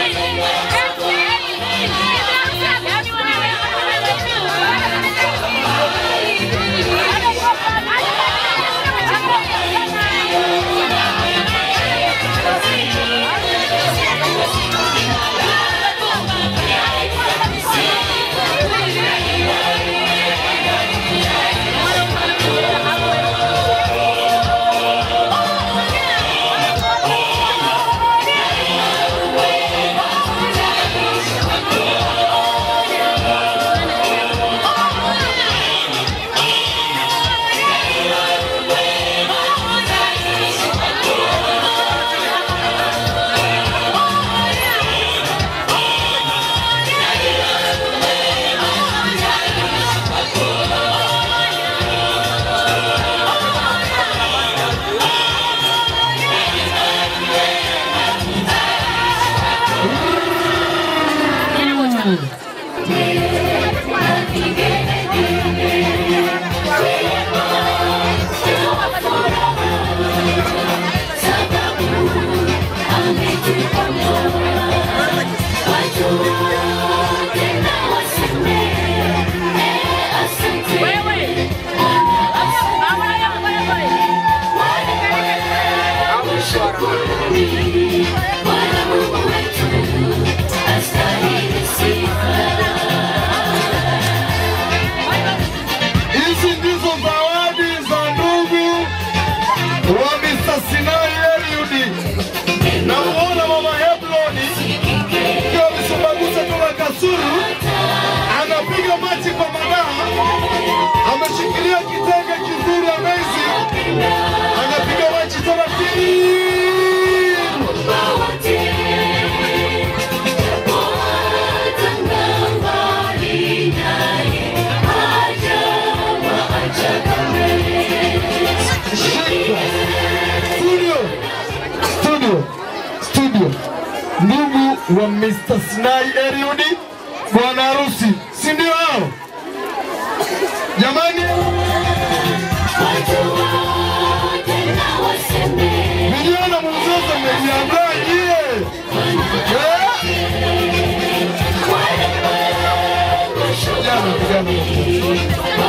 S13: Hizi ndizo zawadi za ndugu wa Mr. Sinai Eliudi. Namuona mama Hebloni akiwa amesumbagusa toka Kasulu, anapiga machi kwa madaha, ameshikilia kitenge kizuri amazing, anapiga machi taratibu. Studio, studio, studio. Ndugu wa Mr. Sinai Eliudi, bwana harusi, si ndio hao? Jamani, vijana mzozo mmejiandaa nyie? Eh? Vijana, vijana.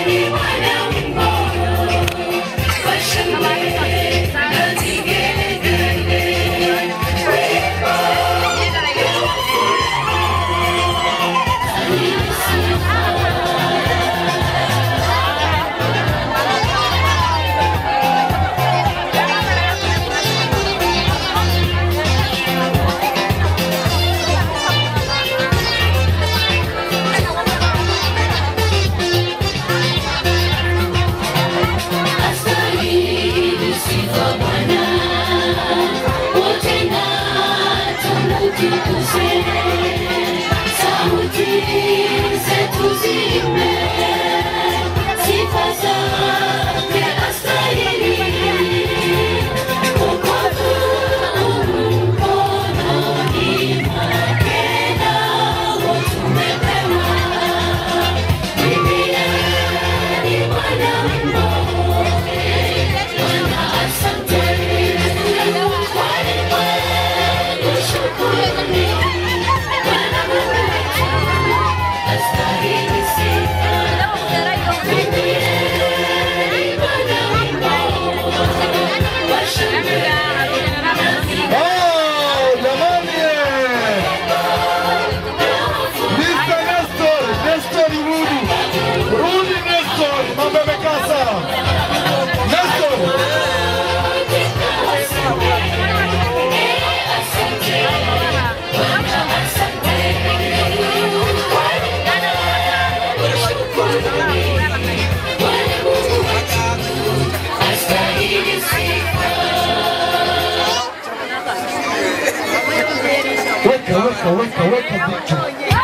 S13: Weka, weka, weka, weka vitu.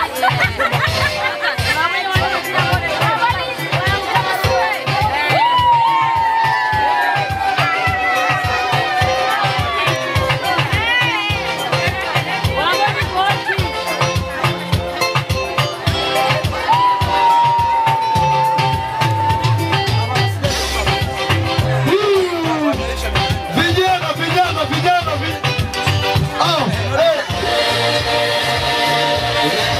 S13: Vijana, vijana, vijana, vi- Ah, eh.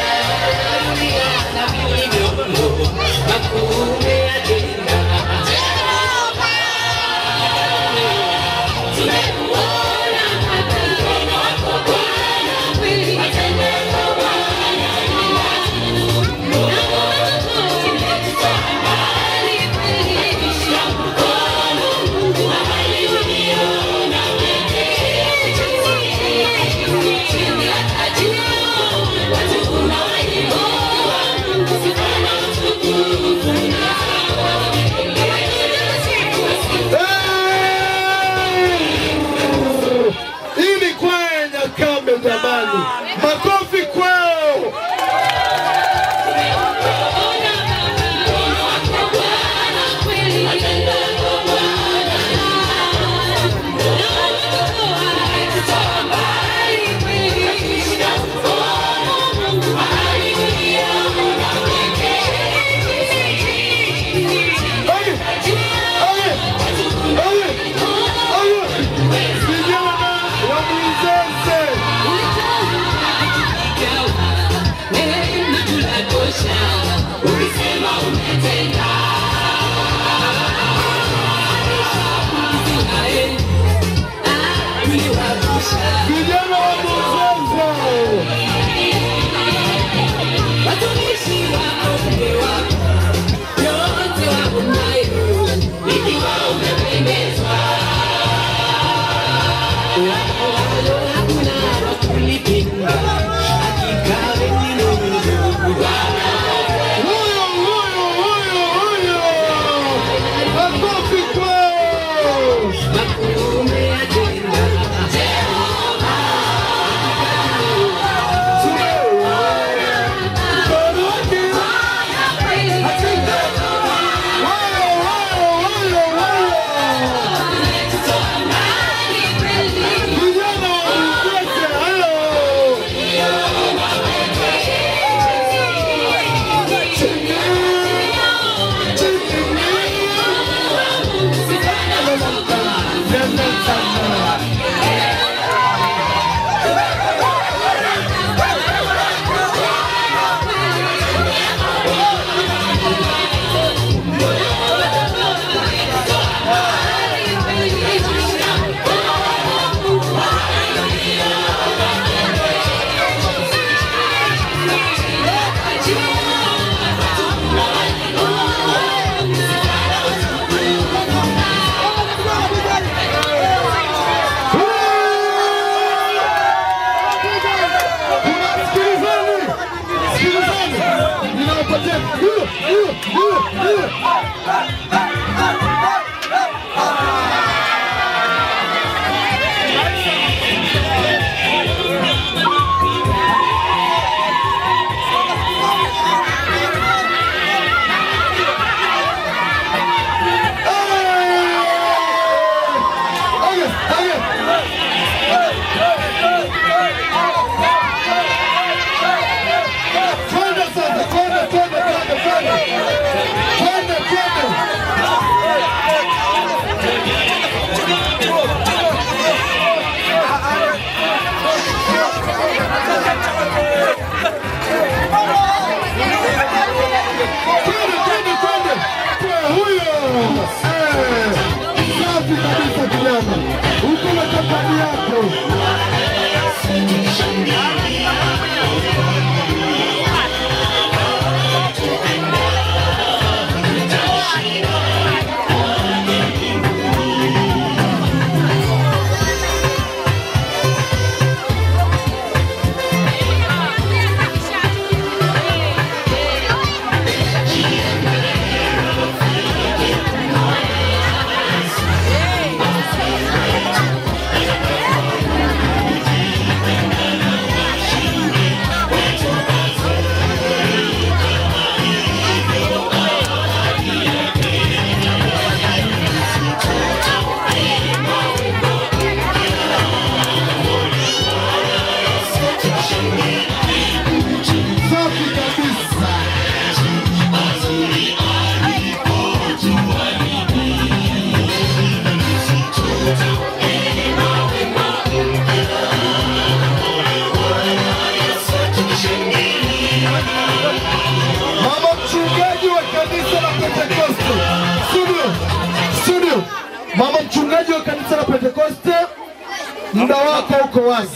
S13: Pentekoste. Studio, studio. Mama mchungaji wa kanisa la Pentekoste, muda wako uko wazi.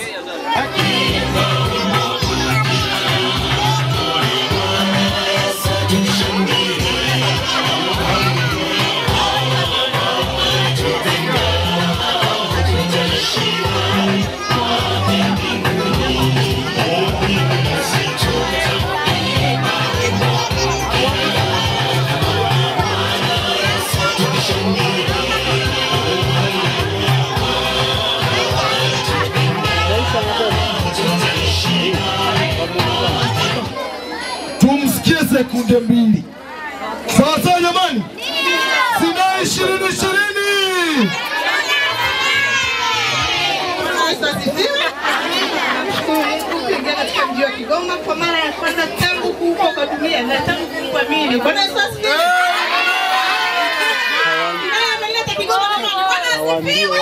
S13: Tumsikie sekunde mbili. Sawa sawa jamani, sina ishirini ishirini.
S21: kuingia katika mji wa Kigoma kwa mara ya kwanza tangu kuumbwa kwa dunia na tangu kuumbwa mimi. Bwana Yesu asifiwe. Nani ameleta Kigoma jamani? Bwana asifiwe.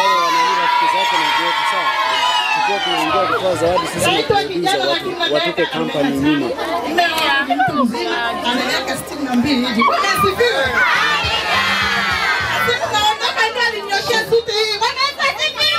S21: Naitwa kijana lakini
S22: watupe kampani nyuma.
S21: mume wangu ni mtu mzima ana miaka sitini na mbili hivi. Bwana asifiwe. Siku naondoka ndio alinyoshea suti hii. Bwana Yesu asifiwe.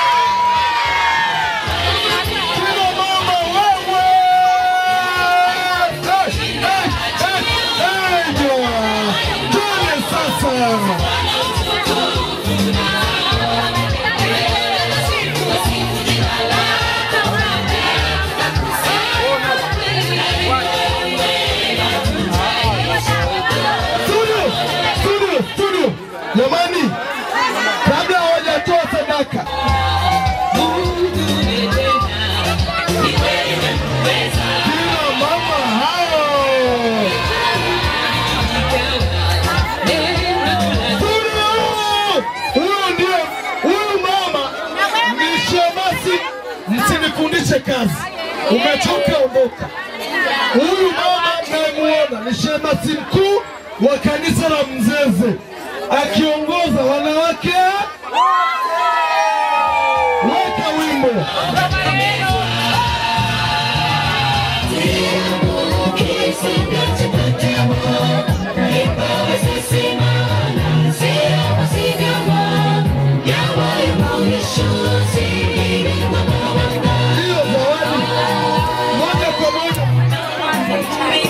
S13: Studio, studio, studio. Jamani, kabla hawajatoa sadaka kina mama hao Studio! Huyu ndio huyu mama ni shemasi, msinifundishe kazi, umechoka ondoka. Huyu mama nayemuona ni shemasi mkuu wa kanisa la Mzeze akiongoza wanawake. Weka wimbo. Hiyo zawadi moja kwa moja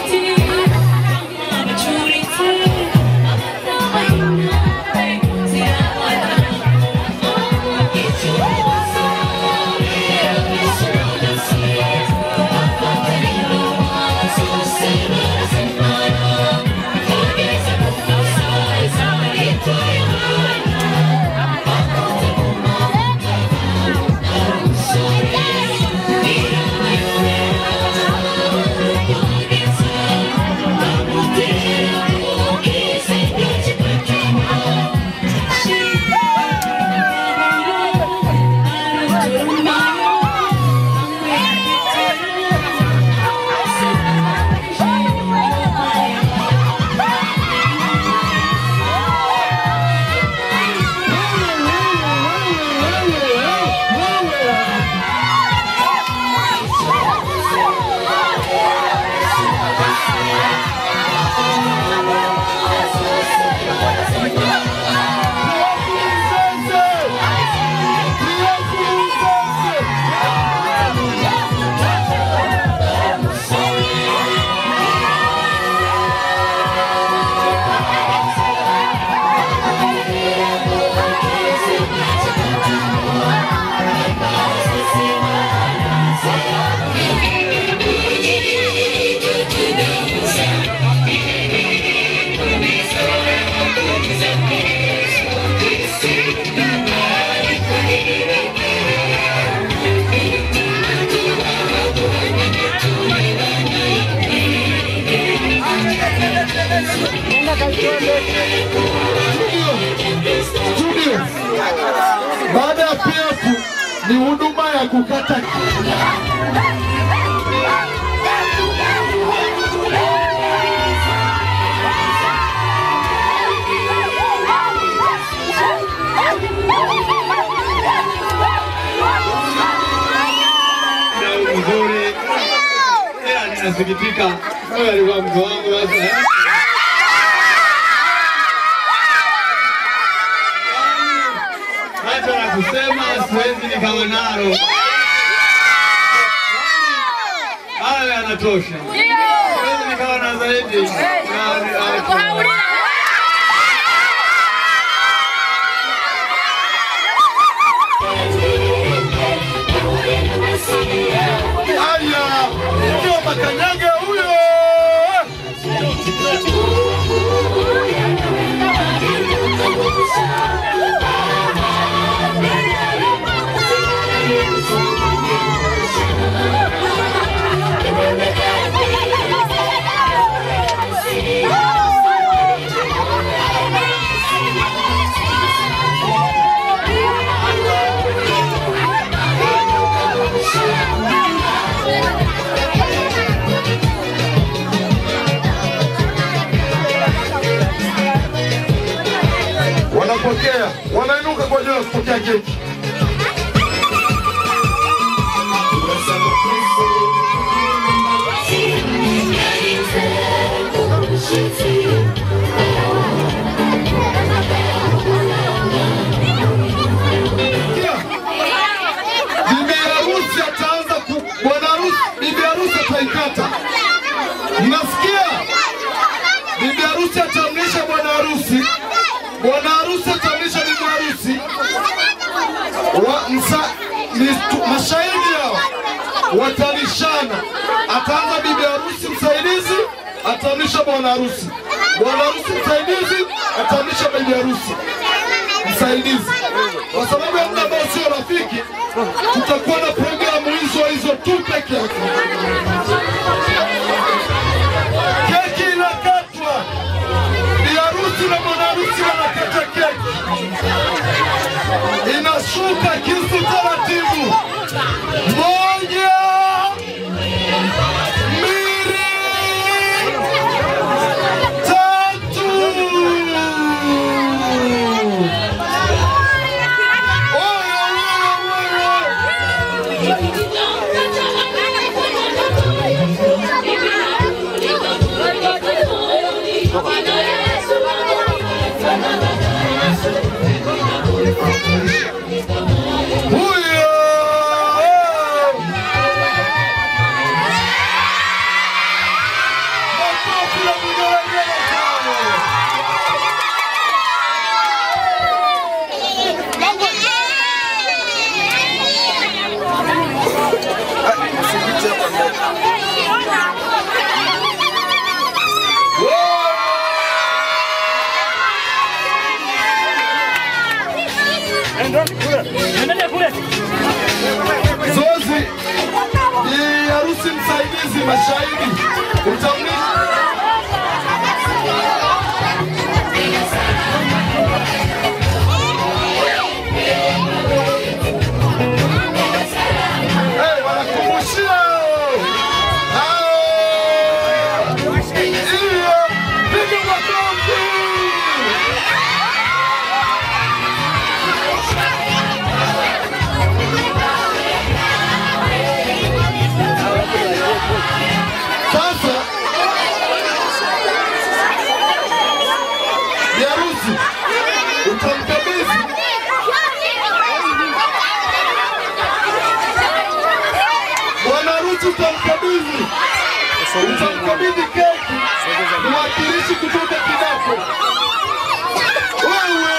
S13: Studio. Baada ya PF ni huduma ya kukata
S22: mzuri ila ninasikitika wewe alikuwa mke wangu sasa
S13: nikawa nalo. Hayo yanatosha. Siwezi nikawa na zaidi. Na- Aya, ndio makanyage huyo. Wanapokea, wanainuka kwa ajili ya kupokea keki. Bibi harusi ataanza ku, bwana harusi, bibi harusi ataikata. Mnasikia? Bibi harusi atamlisha bwana harusi, bwana harusi atamlisha bibi harusi. Wa, msa, ni, tu- mashahidi hao watalishana. Ataanza bibi harusi msaidizi, atamlisha bwana harusi. Bwana harusi msaidizi, atamlisha bibi harusi msaidizi. Kwa sababu ya muda ambao sio rafiki, tutakuwa na programu hizo hizo tu peke yake. Keki inakatwa, bi harusi na bwana harusi wanakata keki, inashuka kisu taratibu. Moja, mbili, tatu. Zoezi ni harusi msaidizi, mashahidi utamlisha Hey, wanakumbushia hao. Iyo, piga makofi. Sasa biharusi utamkabidhi bwana harusi, utamkabidhi utamkabidhi keki mwakilishi kutoka Kidako. Wewe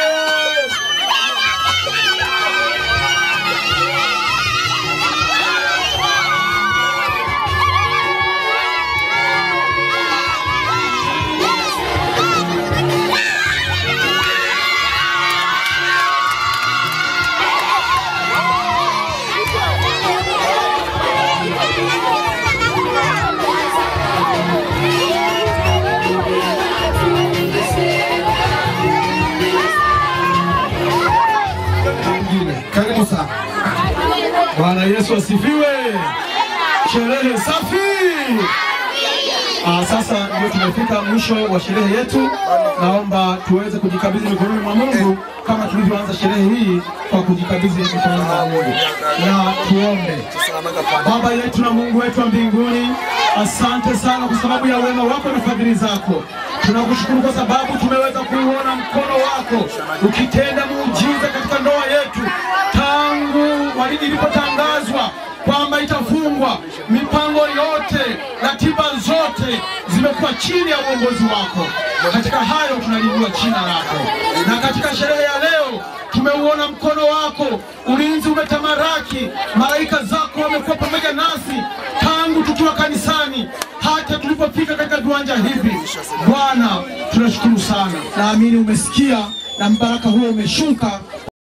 S13: mwingine. Karibu sana. Bwana Yesu asifiwe. Sherehe safi. Ah, sasa ndio tumefika mwisho wa sherehe yetu. Naomba tuweze kujikabidhi mikononi mwa Mungu kama tulivyoanza sherehe hii kwa kujikabidhi mikononi mwa Mungu, na tuombe. Baba yetu na Mungu wetu wa mbinguni, asante sana kwa sababu ya wema wako na fadhili zako. Tunakushukuru kwa sababu tumeweza kuuona mkono wako ukitenda muujiza katika ndoa yetu tangu walivyo
S3: Baba, mipango yote, ratiba zote zimekuwa chini ya uongozi wako. Katika hayo tunalijua jina lako, na katika sherehe ya leo tumeuona mkono wako, ulinzi umetamaraki, malaika zako wamekuwa pamoja nasi tangu tukiwa kanisani hata tulipofika katika viwanja hivi. Bwana, tunashukuru sana. Naamini umesikia na mbaraka huo umeshuka